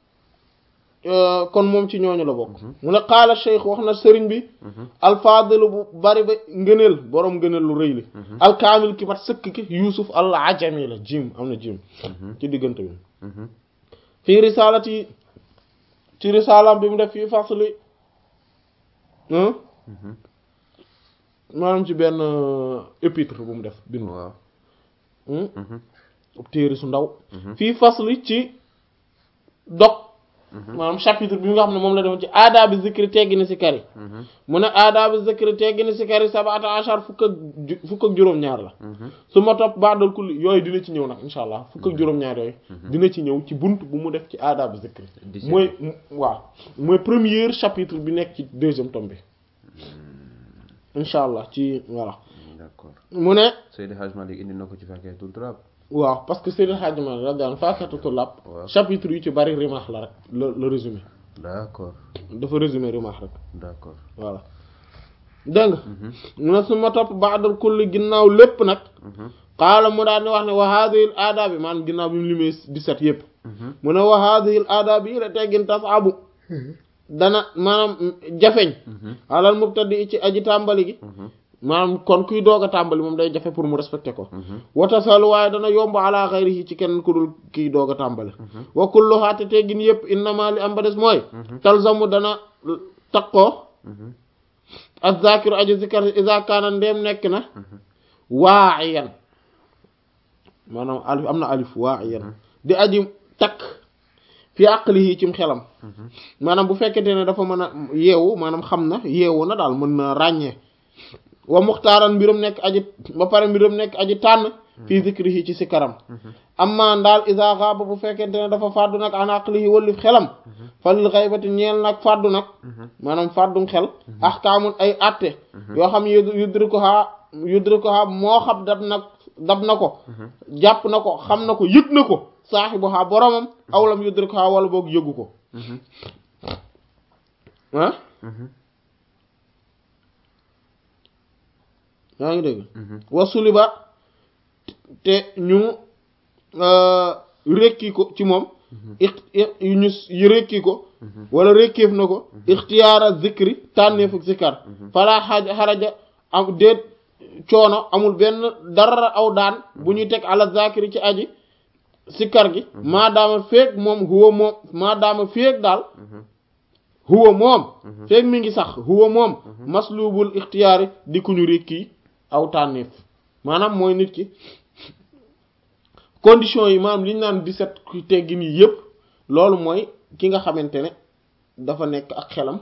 euh, kon moom ci ñooñu la bokk mu ne xaala cheikh wax na sëriñ bi Mhm. alfaadilu bu bari ba ngëneel boroom ngëneel lu rëy li alkaamil ki mat sëkk ki yuusuf al ajami la jim am na jim Mhm. ci diggante bi Mhm. fii risaalati ci risaalam bi mu def fii fasli hein Mhm. maanaam ci benn euh, épître bu mu def bind waaw hmm Mhm. ab téere su ndaw Mhm. fii fasli ci dog maanaam chapitre bi nga xam ne moom la defoon ci aadaabi zikri teggini si kari Mhm. mu ne aadaabi zikri teggini si kari sabata achar fukk ak ju- fukk ak juróom-ñaar la Mhm. su ma topp baadal kulli yooyu dina ci ñëw nag insha allah fukk ak juróom-ñaar yooyu dina ci ñëw ci bunt bu mu def ci aadaabi zikri Dix-sept. mooy waaw mooy premier chapitre bi nekk ci deuxième tome bi insha allah ci voilà d'accord mu ne Seydi Hadj Malick indi na ko ci Fakihatul Turab waaw parce que Seydil Hadji Malick radiyallahu anhu Faakihatu Tullaab Waaw. chapitre yu ci bari rimaax la rek la la résumé d'accord dafa résumé rimaax rek d'accord voilà dégg nga mu ne su ma topp baadal kulli ginnaaw lépp nag Mhm. xaala mu daal di wax ne wa haadihi l aadaabi maanaam ginnaaw bi mu limee 17 yépp Mhm. mu ne wa haadihi l aadaabi yi la teggin tasaabu dana maanaam jafeñ Mhm. alal mubtadi ci aji tàmbali gi Mhm. maanaam kon kuy doog a tàmbali moom day jafe pour mu respecter ko Mhm. watasalu waaye dana yomb ala xayrihi ci kenn ku dul kiy doog a tàmbali wa kulluhaa te teggin yépp innama li am ba des mooy talzamu dana taqoo Mhm. azzakiru aji zikar iza kaana ndéem nekk na waa'iyan maanaam alif am na alif waa'iyan di aji takk fi aqlihi cim xelam maanaam bu fekkente ne dafa mën a yeewu maanaam xam na yeewu na daal mën na ràññee wa muxtaaran mbiram nekk aji ba pare mbiram nekk aji tànn fii zikrihi ci sikaram amma ndaal iza xaaba bu fekkente ne dafa fàddu nag an aqlihi wallif xelam falil xaybati ñeel nag fàddu nag maanaam fàddum xel ahkaamun ay atte yoo xam yu- yudrikuha yudrikuha moo xam dab nag dab na ko jàpp na ko xam na ko yëg na ko saaxibuha boromam awlam yudrikuha wala boog yëgu ko Mhm. ah Mhm. yaa ngi dégg wasuliba te ñu rekki ko ci moom ñu rekki ko wala rekkeef na ko ixtiyaara zikri tànneefu zikar fala xaaj xaraja am déet coono amul benn dara aw daan bu ñuy teg ala zakiri ci aji sikkar gi maadaama feeg moom huwa moom maadaama feeg daal huwa moom feeg mi ngi sax huwa moom maslubul ixtiyaari di ku ñu rekki aw tànneef maanaam mooy nit ki condition yi maanaam li ñu naan 17 teggin yi yépp loolu mooy ki nga xamante ne dafa nekk ak xelam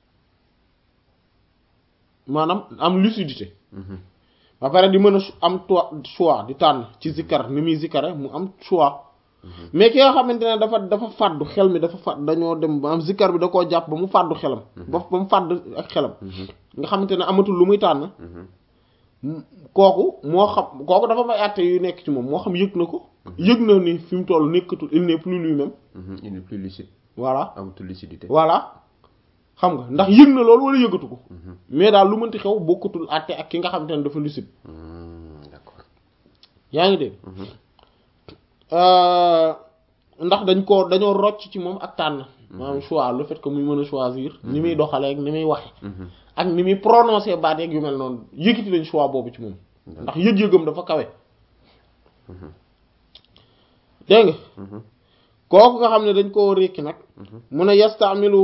maanaam am lucidité ba pare di mën a am choix di tànn ci zikkar ni muy zikkare mu am choix mais ki nga xamante ne dafa dafa fàddu xel mi dafa fàdd dañoo dem ba am zikkar bi da koo jàpp ba mu fàddu xelam ba ba mu fàdd ak xelam nga xamante ne amatul lu muy tànn kooku moo xam kooku dafa may àtte yu nekk ci moom moo xam yëg na ko yëg na ni fi mu toll nekkatul il n'est plus lui-même il n'est plus lucide voilà amatul lucidité voilà xam nga ndax yëg na loolu wala yëgatu ko mais daal lu mënti xew bokkatul àtte ak ki nga xamante ne dafa lucide d'accord yaa ngi dégg ndax dañ ko dañoo rocc ci moom ak tànn maanaam choix le fait que muy mën a choisir ni muy doxalee ak ni muy waxe ak ni muy prononcer baat yeeg yu mel noonu yëkkati lañ choix boobu ci moom ndax yëg-yëgam dafa kawe dégg nga kooku nga xam ne dañ koo rékki nag mun a yastamilu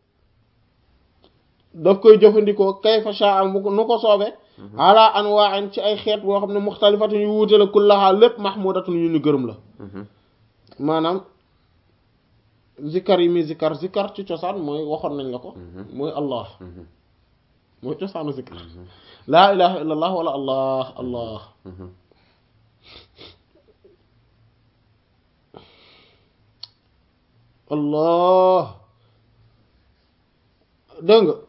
daf koy jëfandikoo kayfa sha'a nu ko soobe ala anwa'in ci ay xeet boo xam ne muxtalifatun yu wuute la kullaha lépp mahmudatun yu ñu gërëm la maanaam zikkar yi muy zikkar zikkar ci cosaan mooy waxoon nañ la ko mooy allah mooy cosaanu zikkar laa ilaha illa allah wala allah allah allah dégg nga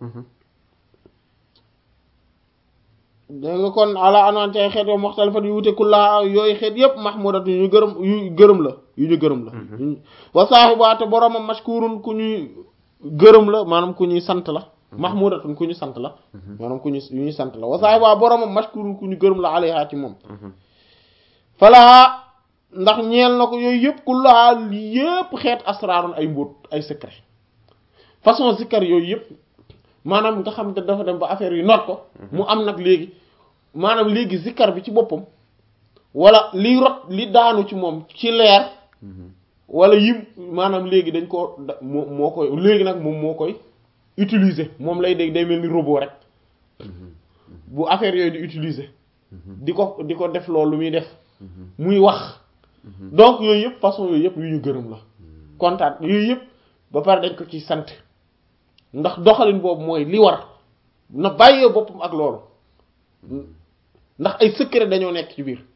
dégg nga kon ala anwaan ci ay xeet yoo muxtalifat yu wute kullaa yooyu xeet yépp mahmudat yu ñu gërëm yu gërëm la yu ñu gërëm la wa saaxibaate boromam mashkurun ku ñuy gërëm la maanaam ku ñuy sant la mahmudatun ku ñu sant la maanaam ku ñu yu ñuy sant la wa saaxibaa boromam mashkurun ku ñu gërëm la alayha ci moom falaa ndax ñeel na ko yooyu yëpp kullaa yëpp xeet asraarun ay mbóot ay secret façon zikkar yooyu yëpp maanaam nga xam te dafa dem ba affaire yu noot ko mu am nag léegi maanaam léegi zikkar bi ci boppam wala liy rot li daanu ci moom ci leer wala yim maanaam léegi dañ koo moo moo koy léegi nag moom moo koy utiliser moom lay dégg day mel ni robot rek bu affaire yooyu di utiliser di ko di ko def loolu muy def muy wax donc yooyu yëpp façon yooyu yëpp yu ñu gërëm la kontaan yooyu yëpp ba pare dañ ko ci sant ndax doxalin boobu mooy li war na bàyyee boppam ak loolu ndax ay secret dañoo nekk ci biir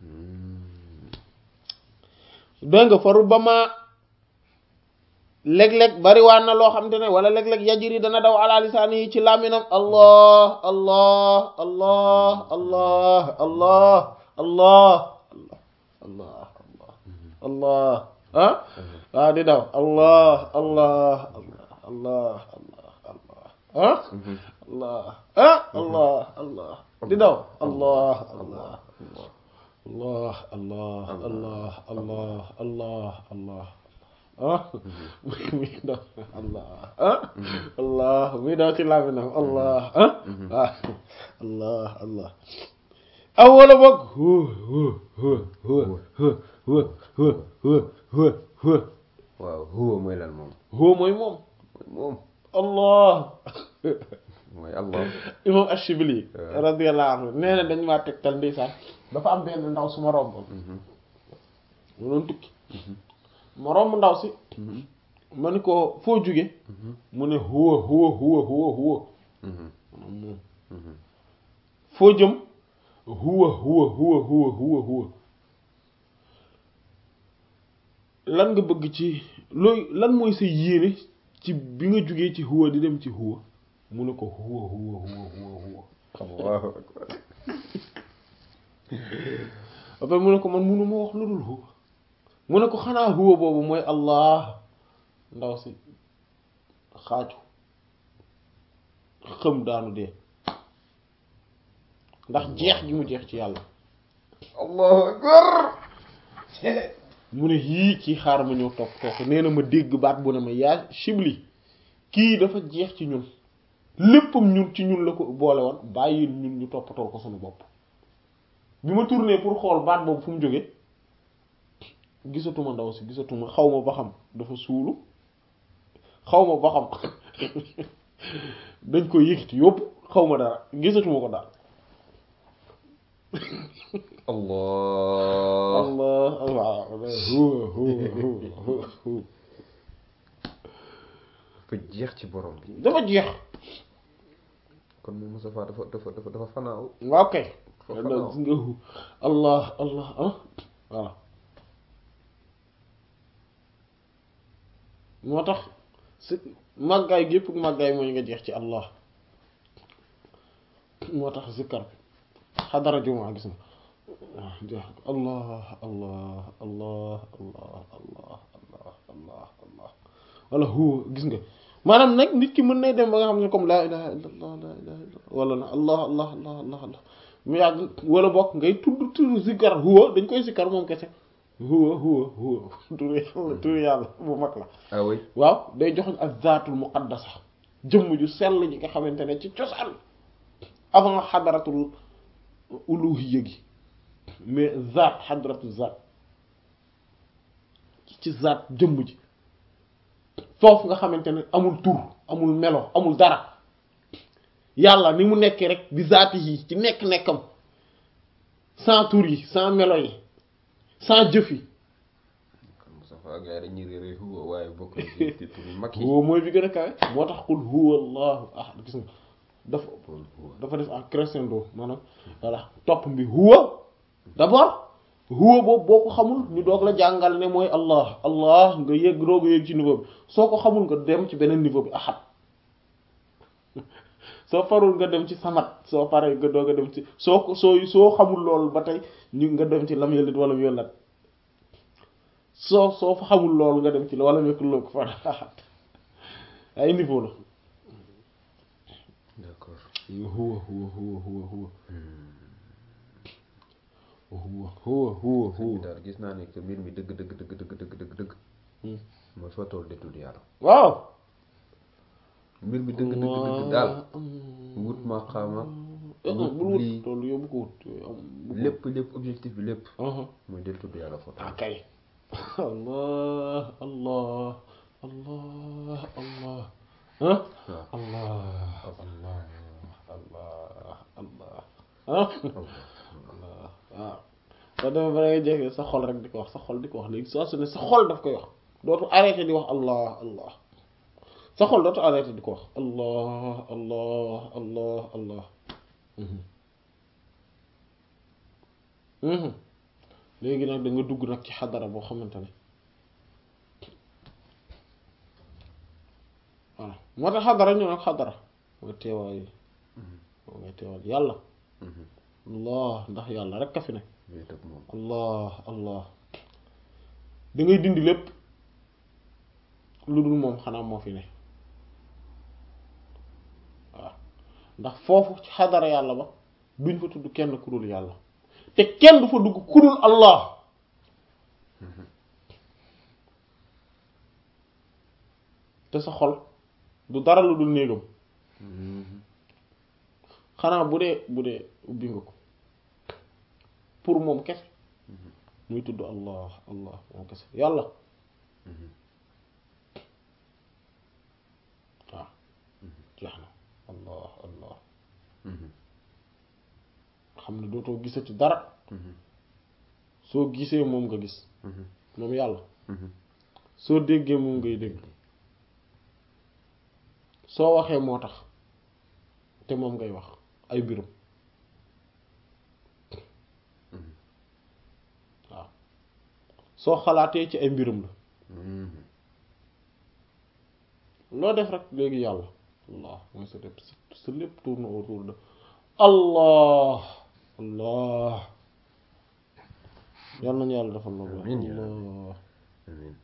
dégg nga faru ba ma léeg-léeg bariwaan na loo xam te ne wala léeg-léeg yajiri dana daw ala lisaani yi ci làmminam allah allah allah allah allah allah allah allah ah waaw di daw allah allah allah allah allah ah allah ah allah allah di daw allah allah allah allah allah allah allah allah ah muy daw allah ah allah muy daw ci làmminam allah ah ah allah allah aw wala boog huwa huwa huwa huwa huwa huwa huwa huwa huwa waaw huwa mooy lan moom huwa mooy moom moom allah mooy allah imam Ashibli radiyallahu anhu nee na dañ maa tegtal ndeysaan dafa am benn ndaw su ma romboon mu doon tukki ma romb ndaw si ma ni ko foo jóge mu ne huwa huwa huwa huwa huwa moom foo jëm huwa huwa huwa huwa huwa huwa lan nga bëgg ci looy lan mooy sa yéene ci bi nga jógee ci huwa di dem ci huwa mu ne ko huwa huwa huwa huwa huwa allahu akbar après mu ne ko man munu ma wax lu dul huwa mu ne ko xanaa huwa boobu mooy allah ndaw si xaaju xëm daanu dee ndax jeex gi mu jeex ci yàlla allahu akbar mu ne yii ci xaar ma ñëw topp topp nee na ma dégg baat bu ne ma yaa Shibli kii dafa jeex ci ñun léppam ñun ci ñun la ko boole woon bàyyi ñun ñu toppatoo ko suñu bopp bi ma tourné pour xool baat boobu fu mu jóge gisatuma ndaw si gisatuma xaw ma ba xam dafa suulu xaw ma ba xam dañ koy yëkkati yóbbu xaw ma dara gisatuma ko daal allah allah allah huwa huwa huwa huwa dafa jeex ci borom bi dafa jeex kon moom Moustapha dafa dafa dafa dafa fanaaw waaw kay Dafa da fanaaw. gis nga hu allah allah ah voilà moo tax si màggaay gépp màggaay mooy nga jeex ci allah moo tax zikkar bi xadara jumaa gis nga waaw jeex allah allah allah allah allah allah allah allah wala huwa gis nga maanaam nag nit ki mën nay dem ba nga xam ne comme laa ilaha illa allah laa ilaha illa allah wala na allah allah allah allah allah mu yàgg wala bokk ngay tudd tudd zikkar huwa dañ koy zikkar moom kese huwa huwa huwa tur yàlla tur yàlla bu mag la ah oui waaw day joxoñ ak zaatul muqaddasa jëmm ju sell ji nga xamante ne ci cosaan avant xadaratul uluhiyya gi mais zaat xadaratul zaat ci zaat jëmm ji foofu nga xamante ne amul tur amul melo amul dara yàlla ni mu nekkee rek bi zaati yi ci nekk-nekkam sans tur yi sans melo yi sans jëf yi kon Moustapha gars yi dañuy réeré huwa waaye bokk na ci ci tur yu mag yi huwa mooy bi gën a kawe moo tax qul huwa allahu ahad gis nga dafa Qul huwa. dafa def en crescendo maanaam voilà topp bi huwa d'abord huwa boobu boo ko xamul ñu doog la jàngal ne mooy allah allah nga yëg doog a yëg ci niveau bi soo ko xamul nga dem ci beneen niveau bi ahad soo farul nga dem ci samat soo paree nga doog a dem ci soo ko soo soo xamul loolu ba tey ñu nga dem ci lam yëlit wala mu yëlat soo soo fa xamul loolu nga dem ci wala mu yëkkul ko fa ahad ay niveau la d'accord huwa huwa huwa huwa huwa huwa huwa huwa sëñ bi huwa daal gis naa ne que mbir mi dëgg dëgg dëgg dëgg dëgg dëgg dëgg mooy fa tool de tudd yàlla waaw mbir mi dëgg dëgg dëgg daal wut ma xaama wut bul wut lii loolu yóbbu ko wut yooyu am bu ko lépp lépp objectif bi lépp wut. mooy del tudd yàlla fa tool ah kay allah allah allah allah ah waaw allah allah allah allah ah Allah. waaw soo demee ba ngay jege sa xol rek di ko wax sa xol di ko wax léegi soo su ne sa xol daf koy wax dootu arrêté di wax allah allah sa xol dootu arrêté di ko wax allah allah allah allah mhm mhm léegi nag da nga dugg nag ci xadara boo xamante ne voilà moo tax xadara ñu nag xadara mooy teewaay moo ngay teewal yàlla Mhm. allah ndax yàlla rek ka fi ne wéet ak moom allah allah da ngay dindi lépp lu dul moom xanaa moo fi ne waaw ndax foofu ci xadara yàlla ba duñ fa tudd kenn ku dul yàlla te kenn du fa dugg ku dul allah te sa xol du dara lu dul néegam Mhm. xanaa bu dee bu dee ubbi nga ko pour moom kese muy tudd allah allah moom kese yàlla Mhm. waaw jeex na allah allah Mhm. xam ne dootoo gisati dara Mhm. soo gisee moom nga gis Mhm. moom yàlla Mhm. soo déggee moom ngay dégg soo waxee moo tax te moom ngay wax ay mbirum Mhm. waaw soo xalaatee ci ay mbirum la Mhm. loo def rek léegi yàlla allah mooy sa lépp sa lépp tourne autour de allah allah yàlla nañu yàlla defal loolu Amiin yaa allah Amiin.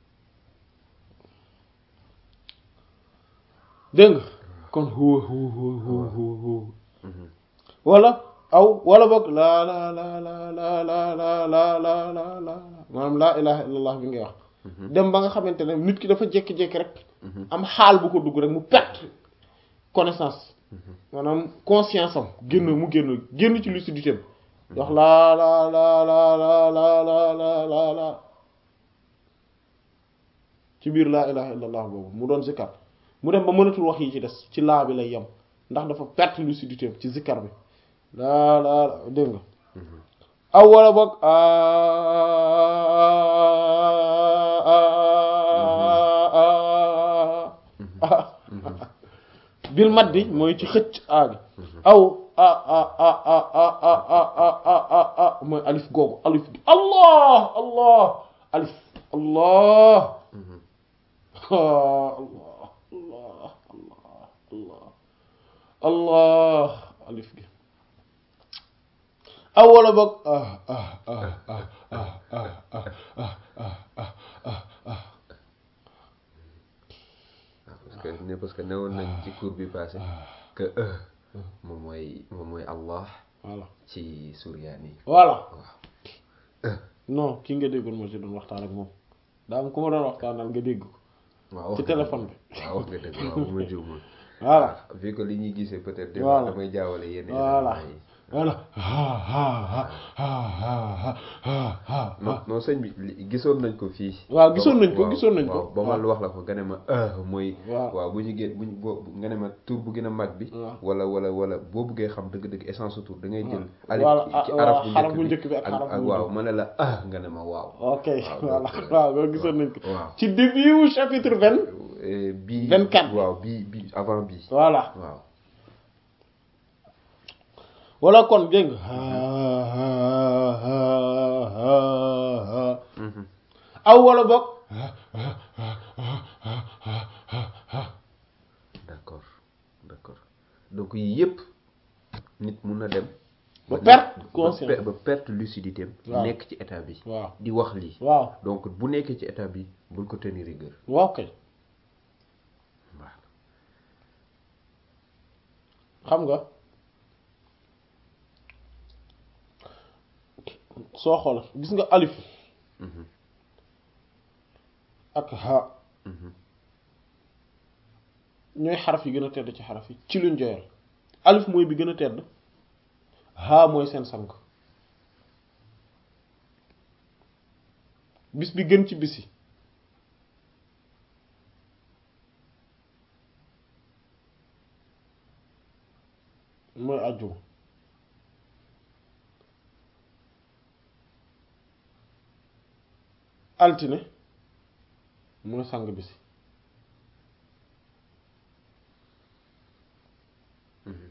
dégg nga kon huwa huwa huwa huwa huwa huwa Mhm. wala aw wala boog laa la la la la la la la la la la maanaam laa ilaha illallah bi ngay wax dem ba nga xamante ne nit ki dafa jékki-jékki rek am xaal bu ko dugg rek mu perte connaissance maanaam conscience am génn mu génn génn ci lucidité am wax laa la la la la la la la la la ci biir laa ilaha illallah boobu mu doon zikkar mu dem ba mënatul wax yi ci des ci laa bi lay yem ndax dafa perte lucidité am ci zikkar bi laa laa la dégg nga aw wala boog bil maddi mooy ci xëcc aagi aw a a a a a a a a a a mooy alif googu alif gi allah allah alif allah allah allah allah allah allah alif gi aw wala boog ah ah ah ah ah ah ah ah ah ah parce que ne parce que newoon nañ ci cours bi passé que e moom mooy moom mooy Allah voilà ci suryaan yi voilà waaw non kii nga déggoon moo ci doon waxtaan ak moom daa am ku ma doon waxtaanal nga dégg ko waaw ci téléphone bi waaw wax nga dëgg waaw bu ma juumul voilà vu que li ñuy gisee peut-être des Voilà. fois damay jaawale yenn voilà éléments yi voilà ha ha ha ha ha ha ha non non sëñ bi li- gisoon nañ ko fii waaw gisoon nañ ko waaw, gisoon nañ ko waaw ba ma waaw. wax la ko nga ne ma ah mooy waaw waaw bu ñu gén bu ñu boo nga ne ma tur bu gën a mag bi waaw. wala wala wala boo bëggee xam dëgg-dëgg essence su tur da ngay jël waaw. alif Voilà, ci ah, ci voilà, araf xaraf bu bu njëkk njëkk bi ak ak xaraf bu ak mujj waaw bi. ma ne la ah nga ne ma waaw ok waaw, voilà donc, waaw loolu gisoon nañ ko waaw ci début wu chapitre vingt Euh, bii 24. waaw bii bii avant bii voilà waaw wala kon dégg nga Mhm. aw wala boog d'accord d'accord donc yii yëpp nit mun na dem Ba nekk- perte ba conscience. per- ba perte lucidité am Waaw. nekk ci état bi waaw di wax lii waaw donc bu nekkee ci état bi bul ko tenir rigueur waaw kay waaw xam nga soo xool gis nga alif Mhm. ak ha Mhm. ñooy xaraf yi gën a tedd ci xaraf yi ci luñ joyal alif mooy bi gën a tedd ha mooy seen sang bis bi gën ci bis yi mooy àjjuma altine mooy sang bis yi Mhm.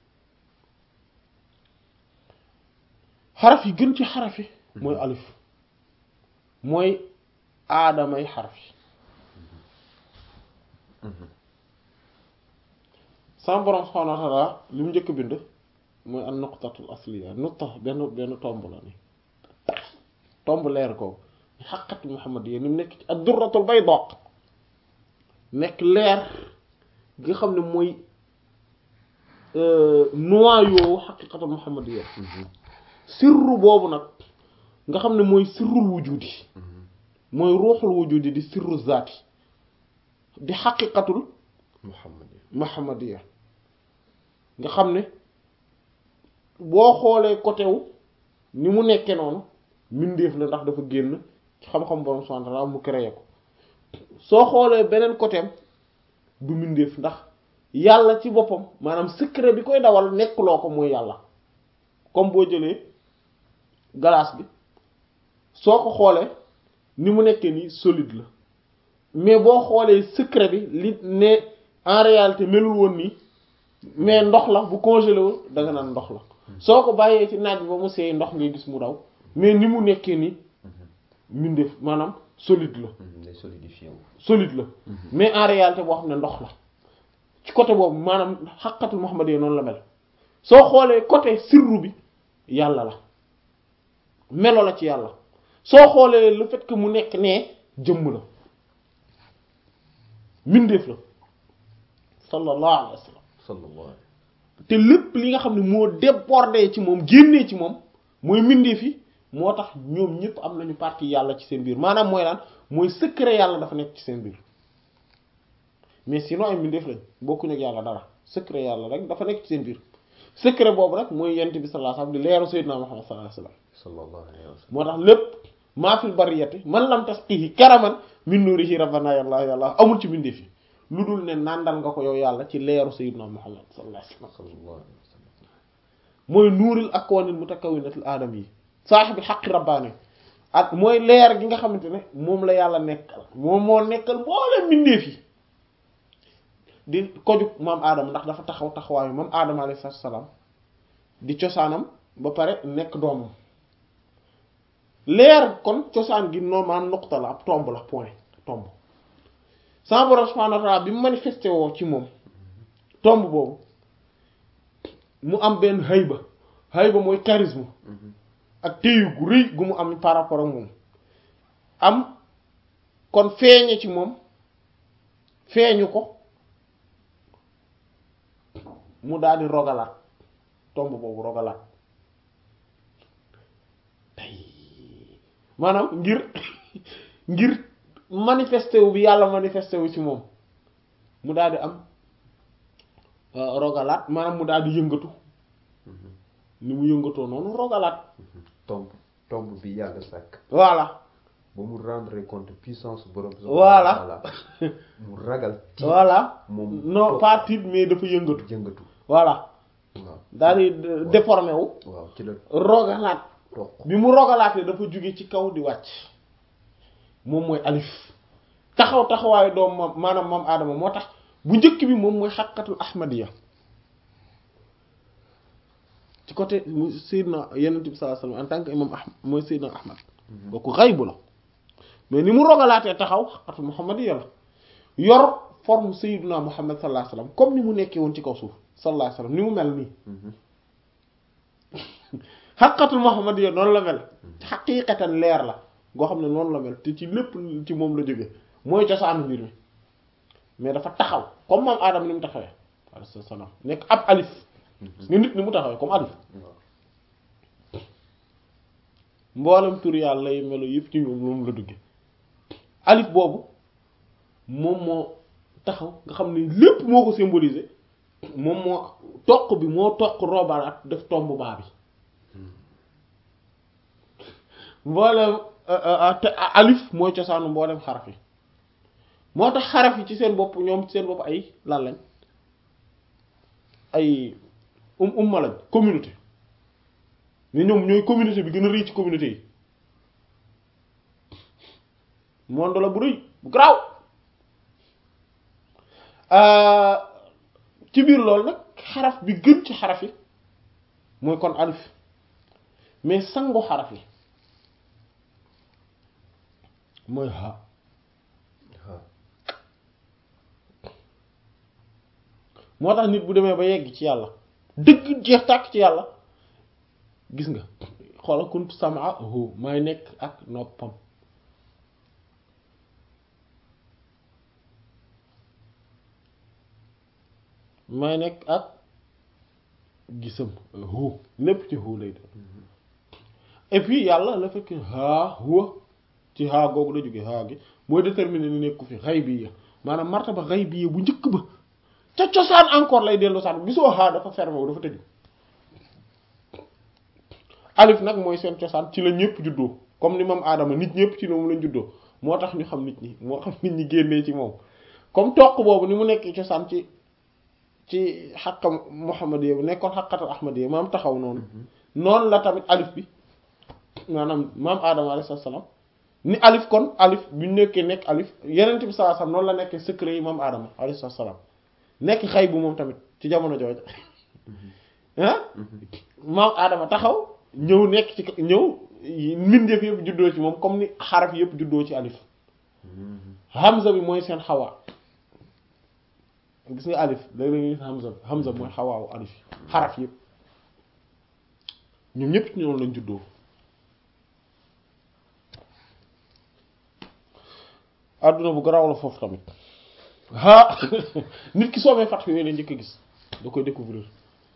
xaraf yi gën ci xaraf yi mooy alif mooy aadamay xaraf yi Mhm. sama borom subhaanahu wa ta'ala li mu njëkk bind mooy an nuqtatul asliya nuqta benn benn tomb la ni tomb leer ko xaqatu muhammad yi ni mu nekk ci ad durratul bayda nekk leer gi nga xam ne mooy noyau xaqiqatul muhammad yi Mhm. sirru boobu nag nga xam ne mooy sirrul wujudi Mhm. mooy ruuxul wujudi di sirru zaati di xaqiqatul Muhammad yi. muhammadiya nga xam ne boo xoolee côté wu ni mu nekkee noonu mbindeef la ndax dafa génn ci xam-xam borom subhanahu wa ta'ala mu créé ko soo xoolee beneen côté am du mbindeef ndax yàlla ci boppam maanaam secret bi koy dawal nekkuloo ko mooy yàlla comme boo jëlee glace bi soo ko xoolee ni mu nekkee nii solide la mais boo xoolee secret bi li ne en réalité melul woon nii mais ndox la bu congelé wul da nga naan ndox la soo ko bàyyee ci naaj bi ba mu seey ndox ngay gis mu daw mais ni mu nekkee nii mbindeef maanaam solide la Mhm. day solidifié wu. solide la mais en réalité boo xam ne ndox la ci côté boobu maanaam xaqatul Muhammad yi noonu la mel soo xoolee côté sirru bi yàlla la melo la ci yàlla soo xoolee le fait que mu nekk nee jëmm la mbindeef la sallallahu alayhi wa sallam sallallahu alayhi te lépp li nga xam ne moo débordé ci moom génnee ci moom mooy mbindeef yi moo tax ñoom ñëpp am nañu partie yàlla ci seen biir maanaam mooy lan mooy secret yàlla dafa nekk ci seen biir mais sinon ay mbindeef lañ bokkuñu ak yàlla dara secret yàlla rek dafa nekk ci seen biir secret boobu rek mooy yent bi sallallahu alayhi wasallam di leeru sayyidina Muhammad sallallahu alayhi wasallam sallallahu alayhi wa sallam moo tax lépp maa fil bariyati man lam tasqihi karaman min nurihi rabbana yàlla yàlla amul ci mbindeef yi lu dul ne nàndal nga ko yow yàlla ci leeru sayyidina Muhammad sallallahu alayhi wasallam sallallahu alayhi wa sallam mooy nuuril akwanil mutakawwinatil aadam yi saaxibil xaqi rabbaani ak mooy leer gi nga xamante ne moom la yàlla nekkal moom moo nekkal mboolem mbindeef yi di koju maam aadama ndax dafa taxaw taxawaayu maam aadama alayhi salaatu salaam di cosaanam ba pare nekk doomam leer kon cosaan gi noonu maanaam nuqta la ab tomb la point tomb sama borom subhaanahu wa ta'aala bi mu manifesté woo ci moom tomb boobu mu am benn hayba hayba mooy charisme ak téyu gu rëy gu mu am par rapport ak moom am kon feeñe ci moom feeñu ko mu daal di rogalaat tomb boobu rogalaat tey maanaam ngir ngir manifesté wu bi yàlla manifesté wu ci moom mu daal di am rogalaat maanaam mu daal di yëngatu ni mu yëngatoo noonu rogalaat tomb tomb bi yàlla sàkk voilà ba mu rendre compte puissance borom Voilà. mu ragal tiit voilà moom non toog. pas tiit mais dafa yëngatu jëngatu voilà waaw daal di déformé wu waaw ci la rogalaat toq bi mu rogalaatee dafa jóge ci kaw di wàcc moom mooy alif taxaw taxawaayu doom mam maanaam moom aadama moo tax bu njëkk bi moom mooy xaqatul ahmadiya ci côté mu Seydina Yonent bi sallallahu alayhi wasallam en tant que imam ahmad mooy Seydina ahmad kooku xaybu la mais ni mu rogalaatee taxaw xaqatul muhammadiya la yor forme Seydina Muhammad sallallahu alayhi wasallam comme ni mu nekkee woon ci kaw suuf sallallahu alayhi wasallam ni mu mel nii xaqatul muhammadiya noonu la mel xaqiiqatan leer la goo xam ne noonu la mel te ci lépp ci moom la jóge mooy cosaanu mbir mi mais dafa taxaw comme maam aadama ni mu taxawee alayhi salaam nekk ab alif nga nit ni mu taxawee comme alif waaw mboolem tur yàlla yi melo yëpp ci moom moom la dugge alif boobu moom moo taxaw nga xam ne lépp moo ko symboliser moom moo toq bi moo toq roobalaat def tomb baa bi mboolem te alif mooy cosaanu mboolem xaraf yi moo tax xaraf yi ci seen bopp ñoom ci seen bopp ay lan lañ ay um umma lañ communauté mais ñoom ñooy communauté bi gën a rëy ci communauté yi monde la bu rëy bu garaaw ci biir loolu nag xaraf bi gën ci xaraf yi mooy kon alif mais sangu xaraf yi mooy ha waaw moo tax nit bu demee ba yegg ci yàlla dëgg jeex tàkk ci yàlla gis nga xoola kuntu sam'ahu may nekk ak noppam may nekk ak gisam hu lépp ci hu lay def et puis yàlla la fekk haa huwa ci haa googu la jóge haa gi mooy déterminer ni nekku fi xaybiya maanaam martaba xaybiya bu njëkk ba ca cosaan encore lay dellu saan gisoo haa dafa fermé wu dafa tëju alif nag mooy seen cosaan ci la ñëpp juddoo comme ni moom aadama nit ñëpp ci moom lañ juddoo moo tax ñu xam nit ñi moo xam nit ñi génnee ci moom comme toq boobu ni mu nekk cosaan ci ci xaqa muhammadiya bu nekkoon xaqatal ahmadiya maam taxaw noonu noonu la tamit alif bi maanaam maam aadama alayhi salaam ni alif kon alif bu ñu nekkee nekk alif yeneen bi sallallahu alayhi wasallam noonu la nekkee secret yi maam aadama alayhi salaam nekk xay bu moom tamit ci jamono jooju ah maam aadama taxaw ñëw nekk ci ñëw mbindeef yëpp juddoo ci moom comme ni xaraf yëpp juddoo ci alif hamza bi mooy seen xawaa gis nga alif léeg-léeg nga gis hamza bi hamza mooy xawaawu alif xaraf yëpp ñoom ñëpp ci ñoom lañ juddoo adduna bu garaaw la foofu tamit ah nit ki soobee fat yooyu la njëkk a gis da koy découvrir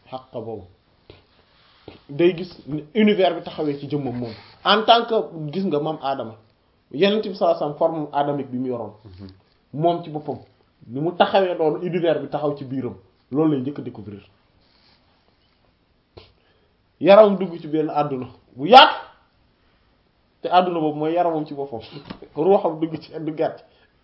xaq boobu day gis univers bi taxawee ci jëmmam moom en tant que gis nga moom aadama yenent bi sallallahu alayhi wasallam forme adamique bi mu yoroon moom ci boppam ni mu taxawee noonu univers bi taxaw ci biiram loolu lay njëkk a découvrir yaram dugg ci benn àdduna bu yaatu te àdduna boobu mooy yaramam ci boppam ruuxam dugg ci duggaat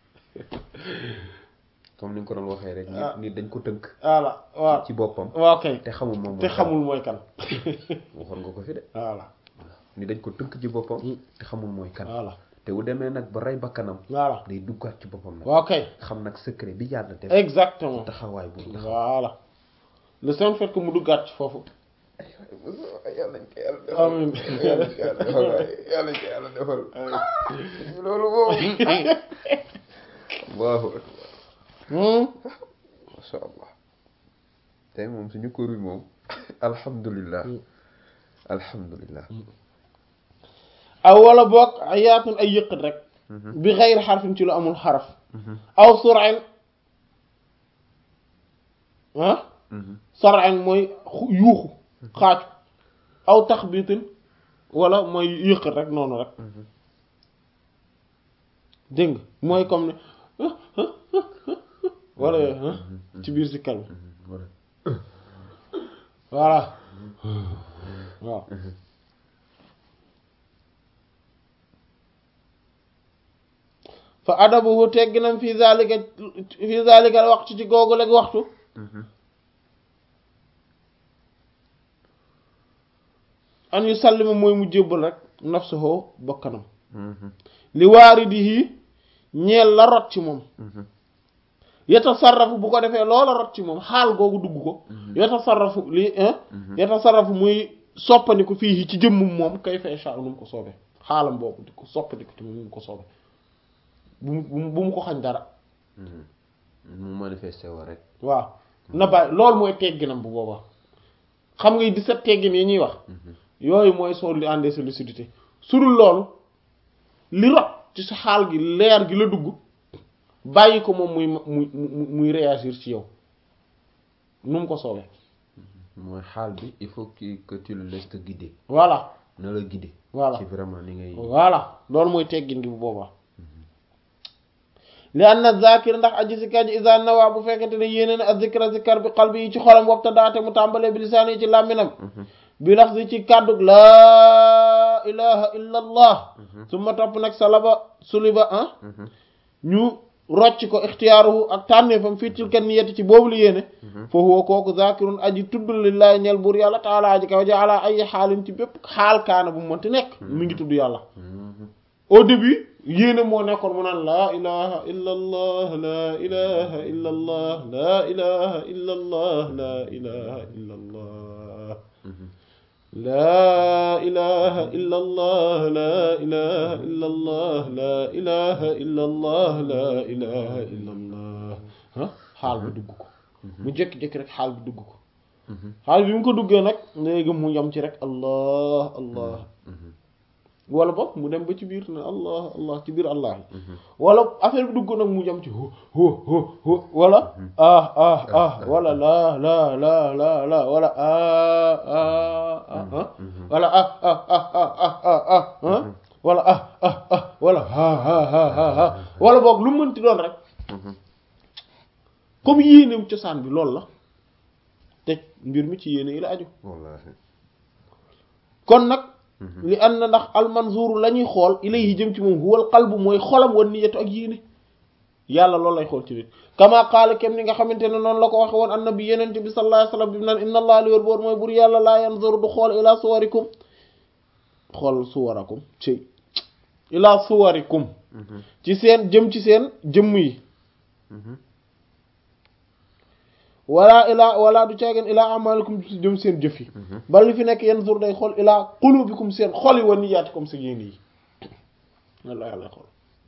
comme ni nga ko doon waxee rek. Ah. nit nit dañ ko tënk. voilà waaw ci boppam. waaw kay te xamul moom te mooy xamul mooy kan waxoon nga ko fi de. voilà ni dañ ko tënk ci boppam. Mm. te xamul mooy kan. voilà te bu demee nag ba rey bakkanam. voilà day duggaat ci boppam nag. waaw kay xam nag secret bi yàlla def. exactement taxawaay bu nga xam. voilà le simple fait que mu duggaat ci foofu yàlla nañ ko yàlla defal. Amiin. yàlla nañ ko yàlla defal waaye yàlla nañ ko yàlla defal. loolu moom. Allahu akbar. Hmm. masha allah tey moom suñu kóor bi moom alhamdulillah Mm. alhamdulillah aw wala boog ayaatun ay yëqat rek bi xeyri xarfin ci lu amul xaraf aw surain ah sarain mooy xu- yuuxu xaaju aw taxbitin wala mooy yëqat rek noonu rek dégg nga mooy comme ne wala yooyu ah ci biir si kal bi voilà waaw fa adabuhu tegginam fi zalika fi zalika al waxtu ci googu leg waxtu an yu sallima mooy mu jébbal rek nafsuhu bakkanam li waaridihi ñeel la rot ci moom yatasarrafu bu ko defee loola rot ci moom xaal googu dugg ko yatasarrafu li yatasarrafu muy soppandiku fii ci jëmmum moom kay fa sha nu mu ko soobee xaalam boobu di ko soppandiku ci moom nu mu ko soobee bu mu bu mu ko xañ dara mu manifesté wa rek waaw na bàyyi loolu mooy tegginam bu boobaa xam nga di set teggin yi ñuy wax yooyu mooy soo li àndee sa lucidité su dul loolu li rot ci sa xaal gi leer gi la dugg bàyyi ko moom muy muy muy muy réagir ci yow nu mu ko soobee mooy xaal bi il faut que que tu le laisses te guider voilà na la guider Voilà. ci vraiment ni ngay voilà loolu mooy teggin gi bu boobaa li anna zakir ndax aji sikar ji isa nawa bu fekkente ne yéene na azikra zikar bi qalbi yi ci xolam wopta daate mu tàmbalee bi lisaan yi ci làmminam bi lax si ci kàddug laa ilaha illa allah su ma topp nag salaba suliba ah ñu rocc ko ixtiyaaruhu ak tànneefam fii tilka niyati ci boobu li yéene foofu woo kooku zakirun aji tudd lillahi ñel buur yàlla taala aji kaw ji ala ay xaalin ci bépp xaal kaana bu mu mënti nekk mi ngi tudd yàlla au début yéene moo nekkoon mu naan laa ilaha illa allah laa ilaha illa allah laa ilaha illa allah laa ilaha illa allah laa ilaha illa allah laa ilaha illa allah laa ilaha illa allah laa ilaha illa allah ah xaal bi dugg ko mu jékki-jékki rek xaal bi dugg ko xaal bi mu ko duggee nag léegi mu yam ci rek allah allah wala boog mu dem ba ci biir ne allah allah ci biir allah yi wala affaire bi dugg nag mu jam ci ho ho ho ho wala ah ah ah wala la la la la la wala ah ah ah ah wala ah ah ah ah ah ah ah ah wala ah ah ah wala ha ha ha ha ha wala boog lu mu mënti doon rek comme yéeneem cosaan bi loolu la te mbir mi ci yéene yi la aju wallahi kon nag li an na ndax almanzuru la ñuy xool ilayhi jëm ci moom huwal qalbu mooy xolam wan niyatu ak yéene yàlla loolu lay xool ci nit kama qaala kem ni nga xamante ne noonu la ko waxe woon annabi yenente bi sallallahu alayhi wasallam bi mu naan inna allah li wér boor mooy bur yàlla laa yanzuru du xool ila suwarikum xool suwarakum ci ila suwarikum ci seen jëm ci seen jëmm yi wala ilaa wala du caageen ilaa amalikum ci jëm seen jëf yi bal li fi nekk yanzur day xool ilaa qulubikum seen xol yi wa niyaatikum sa yéene yi walla yàlla xool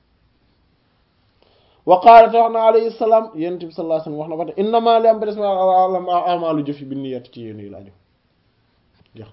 wa qaala te wax na alayhi salaam yonent bi sallallahu alayhi wasallam wax na ba te innama li am ba des ma amalu jëf yi bi niyyati ci yéene yi laa jox jeex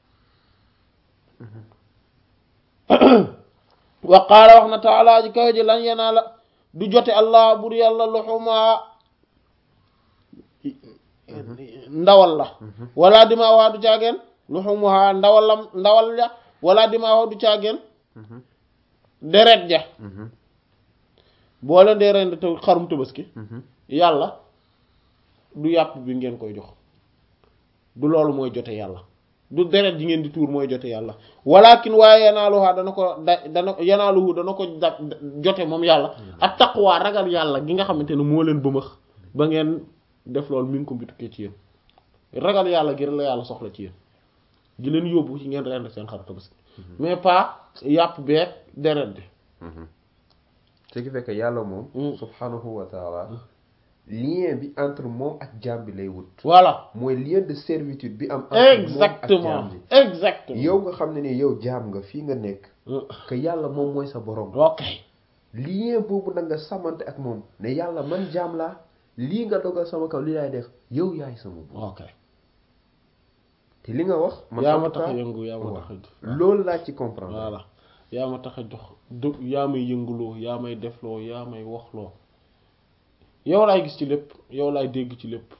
na wa qaala wax na taala ji kaw ji lan yanaala du jote allah bur yàlla luxuma ndawal la wala dimaaha du caageen luxumuha ndawalam ndawal ja wala dimaaha du caageen deret ja boo leen dee rend te xarum tabaski yàlla du yàpp bi ngeen koy jox du loolu mooy jote yàlla du deret ji ngeen di tuur mooy jote yàlla walakin waaye yanaaluha dana ko da dana yanaaluhu dana ko da jote moom yàlla ak taqwa ragal yàlla gi nga xamante ne moo leen bëmëx ba ngeen def loolu mi ngi ko mbitukkee ci yéen ragal yàlla gi la yàlla soxla ci yéen gi leen yóbbu ci ngeen rend seen xar tabaski mais pas yàpp beeg deret bi ce qui fait que yàlla moom subhanahu wa taala lien bi entre moom ak jaam bi lay wut voilà mooy lien de servitude bi am entre exactement moom ak jaam bi exactement yow nga xam ne ni yow jaam nga fii nga nekk que yàlla moom mooy sa borom ok lien boobu nag nga samante ak moom ne yàlla man jaam laa lii nga dogal sama kaw li laay def yow yaay sama buur ok te li nga wax man yaa en ma tout tax a cas, yëngu yaa ma waaw. tax a loolu laa ci comprendre voilà yaa ma tax a jox du yaa may yënguloo yaa may defloo yaa may waxloo yow laay gis ci lépp yow laay dégg ci lépp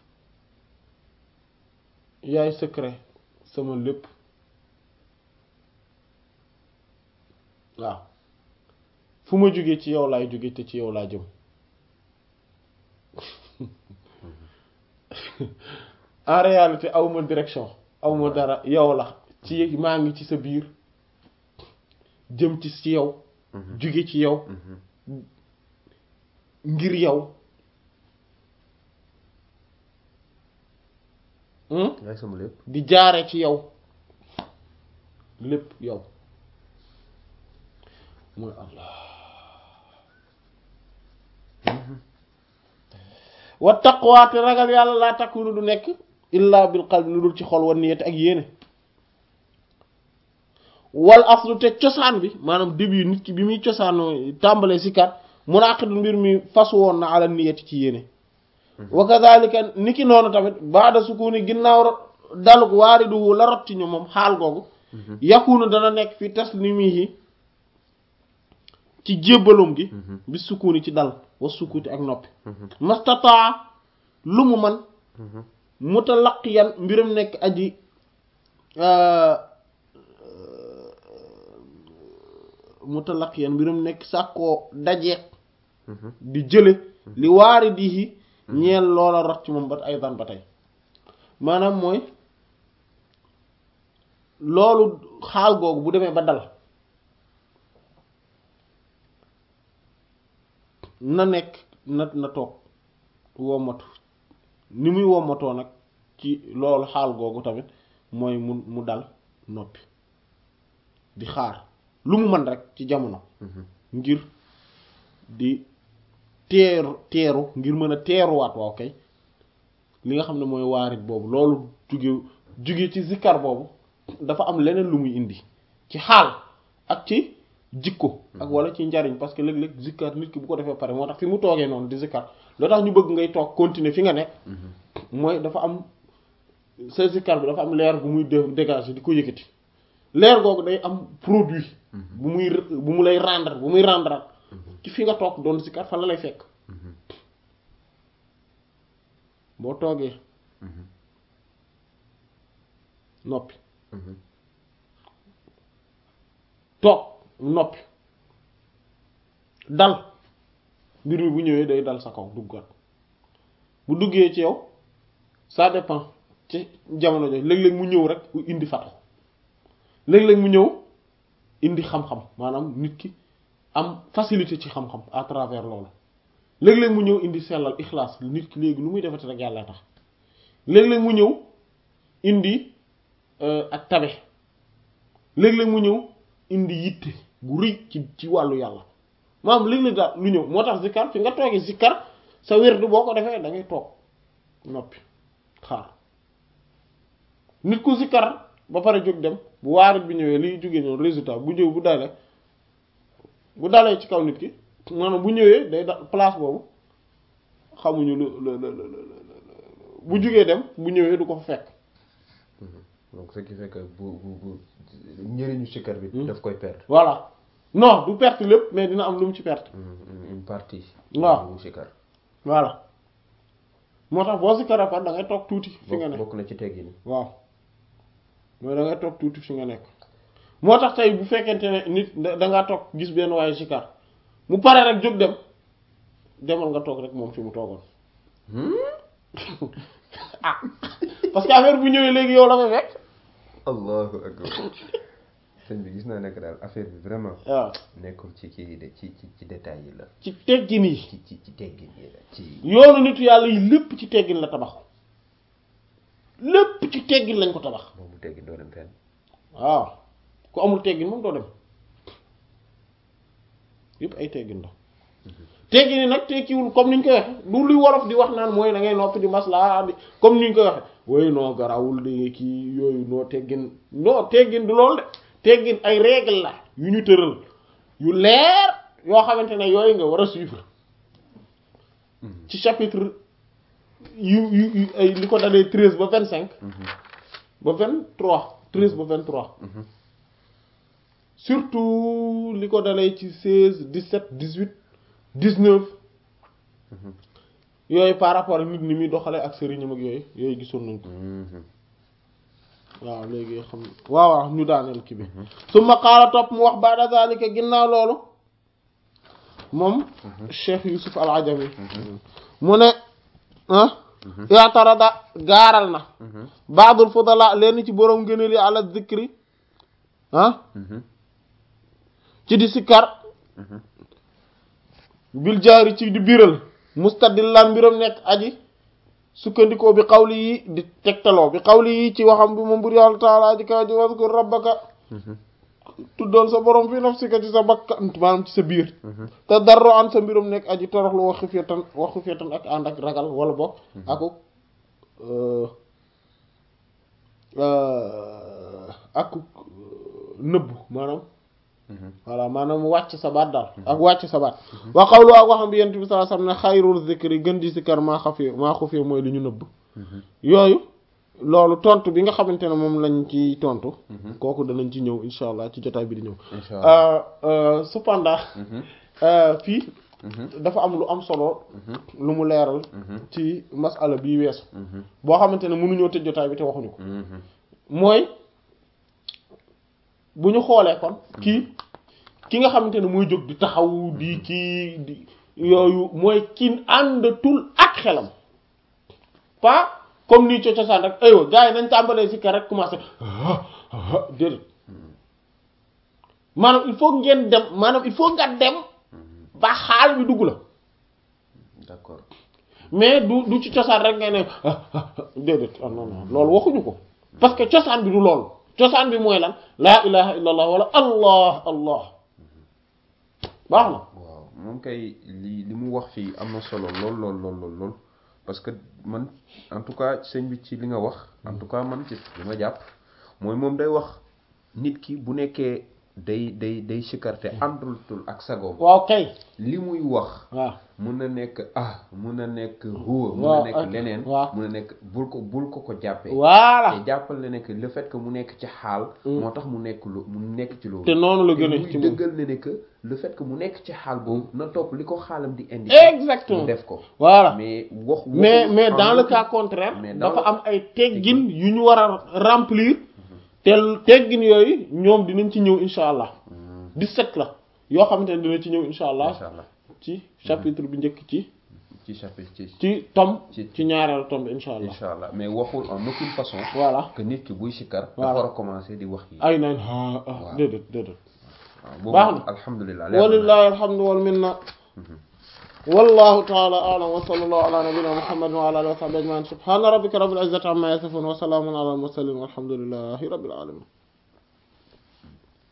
yaay secret sama lépp waaw fu ma jógee ci yow laay jóge te ci yow laa jëm en réalité awma direction awma dara yow la ci maa ngi ci sa biir jëm ci ci yow jóge ci yow ngir yow hmm? yaay sama lépp di jaare ci yow lépp yow mooy allah wa taqwa te ragal yàlla laa takunu du nekk illa bil qalbi lu dul ci xol wa niyati ak yéene wal aslu te cosaan bi maanaam début nit ki bi muy cosaanoo tàmbalee si kat munaaqidu mbir mi fas woon na ala niyati ci yéene wa kadhalika niki noonu tamit baada sukuni ginnaaw ro- daluk waariduhu la rot ci ñu moom xaal googu yakunu dana nekk fi taslimihi ci jébbalum gi bi sukuni ci dal wa sukuti ak noppi mastataa lu mu man mutalaqiyan mbiram nekk aji mutalaqiyan mbiram nekk sàkkoo dajeek di jële li waari dihi ñeel loola rot ci moom ba ay dan ba tey maanaam mooy loolu xaal googu bu demee ba dal na nekk na na toog wommatu ni muy wommatoo nag ci loolu xaal googu tamit mooy mu mu dal noppi di xaar lu mu mën rek ci jamono ngir di teeru teeru ngir mën a teeruwaat waaw kay li nga xam ne mooy waarit boobu loolu jóge jóge ci zikkar boobu dafa am leneen lu muy indi ci xaal ak ci jikko ak wala ci njariñ parce que léeg-léeg zikkar nit ki bu ko defee pare moo tax fi mu toogee noonu di zikkar loo tax ñu bëgg ngay toog continuer fi nga nekk mooy dafa am sa zikkar bi dafa am leer bu muy dé- dégager di ko yëkkati leer googu day am produit bu muy bu mu lay rendre bu muy rendre ci fi nga toog doon zikkar fa la lay fekk boo toogee noppi toog noppi dal mbir mi bu ñëwee day dal sa kaw duggat bu duggee ci yow ça dépend ci jamono jooju léeg-léeg mu ñëw rek indi fatu léeg-léeg mu ñëw indi xam-xam maanaam nit ki am facilité ci xam-xam à travers loolu léeg-léeg mu ñëw indi sellal ixlaas nit ki léegi lu muy defati rek yàlla tax léeg-léeg mu ñëw indi ak tabe léeg-léeg mu ñëw indi yitte gu rëy ci ci wàllu yàlla maanaam léeg-léeg daal lu ñëw moo tax zikkar fi nga toogee zikkar sa wérdu boo ko defee da ngay toog noppi xaar nit ku zikkar ba pare jóg dem bu waarit bi ñëwee liy jógee noonu résultat bu ñëw bu dalee bu dalee ci kaw nit ki maanaam bu ñëwee day da place boobu xamuñu lu lu lu lu bu jógee dem bu ñëwee du ko fa fekk donc ce qui fait que bu bu bu njëriñu sikkar bi daf koy perdre voilà non du perte lépp mais dina am lu mu ci perte une partie waaw bu sikkar voilà moo tax boo sikkaree par da ngay toog tuuti fi nga bokk nekk bokk na ci teggi ni waaw mooy da ngay toog tuuti fi nga nekk moo tax tey bu fekkente ne nit da da ngaa toog gis benn waaye sikkar mu pare rek jóg dem demal nga toog rek moom fi mu toogoon ah parce que affaire bu ñëwee léegi yow la fay fekk allahu akbar sëñ bi gis naa nekk daal affaire bi vraiment waaw nekkul ci kii de ci ci ci détails yi la ci teggin yi ci ci ci teggin yi la ci yoonu nitu yàlla yi lépp ci teggin la tabax lépp ci teggin lañ ko tabax boobu teggin doo dem fenn waaw ku amul teggin moom doo dem yëpp ay teggin la teggin yi nag tekkiwul comme niñ koy waxe du luy wolof di wax naan mooy da ngay noppi di maslaa di comme niñ koy waxe woy noo garawul di kii yooyu noo teggin non teggin du loolu de teggin ay règle la yu ñu tëral yu leer yoo xamante ne yooyu nga war a suivre ci chapitre yu yu yu ay li ko dalee treize ba vingt cinq ba vingt trois treize ba vingt trois surtout li ko dalee ci seize dix-sept dix-huit dix-neuf yooyu par rapport ak nit ni muy doxalee ak sëriñam ak yooyu yooyu gisoon nañ ko waaw léegi xam waaw waaw ñu daaneel ki bi su ma xaala topp mu wax baada zalika ginnaaw loolu moom Cheikh Yusuf al Ajami mu ne ah i'tarada gaaral na baadul fudala leen ci boroom ngëneel yi ala zikri ah ci di sikkar bil jaari ci di biral mustadillan mbiram nekk aji sukkandikoo bi xawli yi di tegtaloo bi xawli yi ci waxam bi moom bur yàlla taala aji kaw ji waskur rabbaka tuddool sa borom fi nafsika ci sa bakkan maanaam ci sa biir te darro an sa mbiram nekk aji toroxlu wax xifetan wax xifetan ak ànd ak ragal wala bokk aku ak nëbb maanaam voilà maanaam wàcc sa baat daal ak wàcc sa baat wa qawlu ak waxam bi yent bi sallallahu alayhi wasallam ne xayrul zikri gën di sikkar maa xafee maa xufee mooy li ñu nëbb yooyu loolu tontu bi nga xamante ne moom lañ ci tontu kooku danañ ci ñëw insha allah ci jotaay bi di ñëw cependant fii dafa am lu am solo lu mu leeral ci masala bii weesu boo xamante ne mënuñoo tëj jotaay bi te waxuñu ko mooy bu ñu xoolee kon kii ki nga xamante ne mooy jóg di taxaw di kii di yooyu mooy kin àndatul ak xelam pas comme nii cocosaan rek aywa gars yi nañ tàmbalee si kar rek commencé déedéet maanaam il faut ngeen dem maanaam il faut nga dem ba xaal bi dugg la d'accord mais du du ci cosaan rek ngay ne déedéet ah non non loolu waxuñu ko parce que cosaan bi du loolu cosaan bi mooy lan laa ilaha illa allah wala allah allah baax na waaw moom kay li li mu wax fii am na solo lool lool lool lool lool parce que man en tout cas sëñ bi ci li nga wax en tout cas man ci li ma jàpp mooy moom day wax nit ki bu nekkee day day day sikkarte àndultul ak sagoom waaw kay li muy wax waaw mun na nekk ah mun na nekk huwa mun waaw na nekk ak- leneen waaw. mun na nekk bul ko bul ko ko jàppee voilà te jàppal na ne que le fait que mu nekk ci xaal moo tax mu nekk lu mu nekk ci loolu te noonu la te gën a muy ci moom dëggal ne ne que le fait que mu nekk ci xaal boobu na topp li ko xaalam di indi exactement mu def ko voilà mais wax mais waxul mais en dans le aucun- cas contraire mais dans dafa le- am ay teggin yu ñu war a remplir te teggin yooyu ñoom dinañ ci ñëw insha allah 17 la yoo xamante ne dina ci ñëw insha allah incha allah ci chapitre bi njëkk ci ci chapitre ci ci tome Ci- ci ñaareelu tome bi insha allah incha allah mais waxul en aucune façon voilà que nit ki buy sikkar Voilà. dafa war a commencer di wax yi ay nañ ah ah Waaw. déedéet déedéet waaw boobu baax na. alhamdulilah leer na. walillahi alhamdu wal minna wallahu ta'ala a'lam wa sallallahu ala nabiyyina muhammadin wa ala alihi wa sahbihi ajma'in subhana rabbika rabbil izzati amma yasifun wa salamun ala al mursalin walhamdulillahi rabbil alamin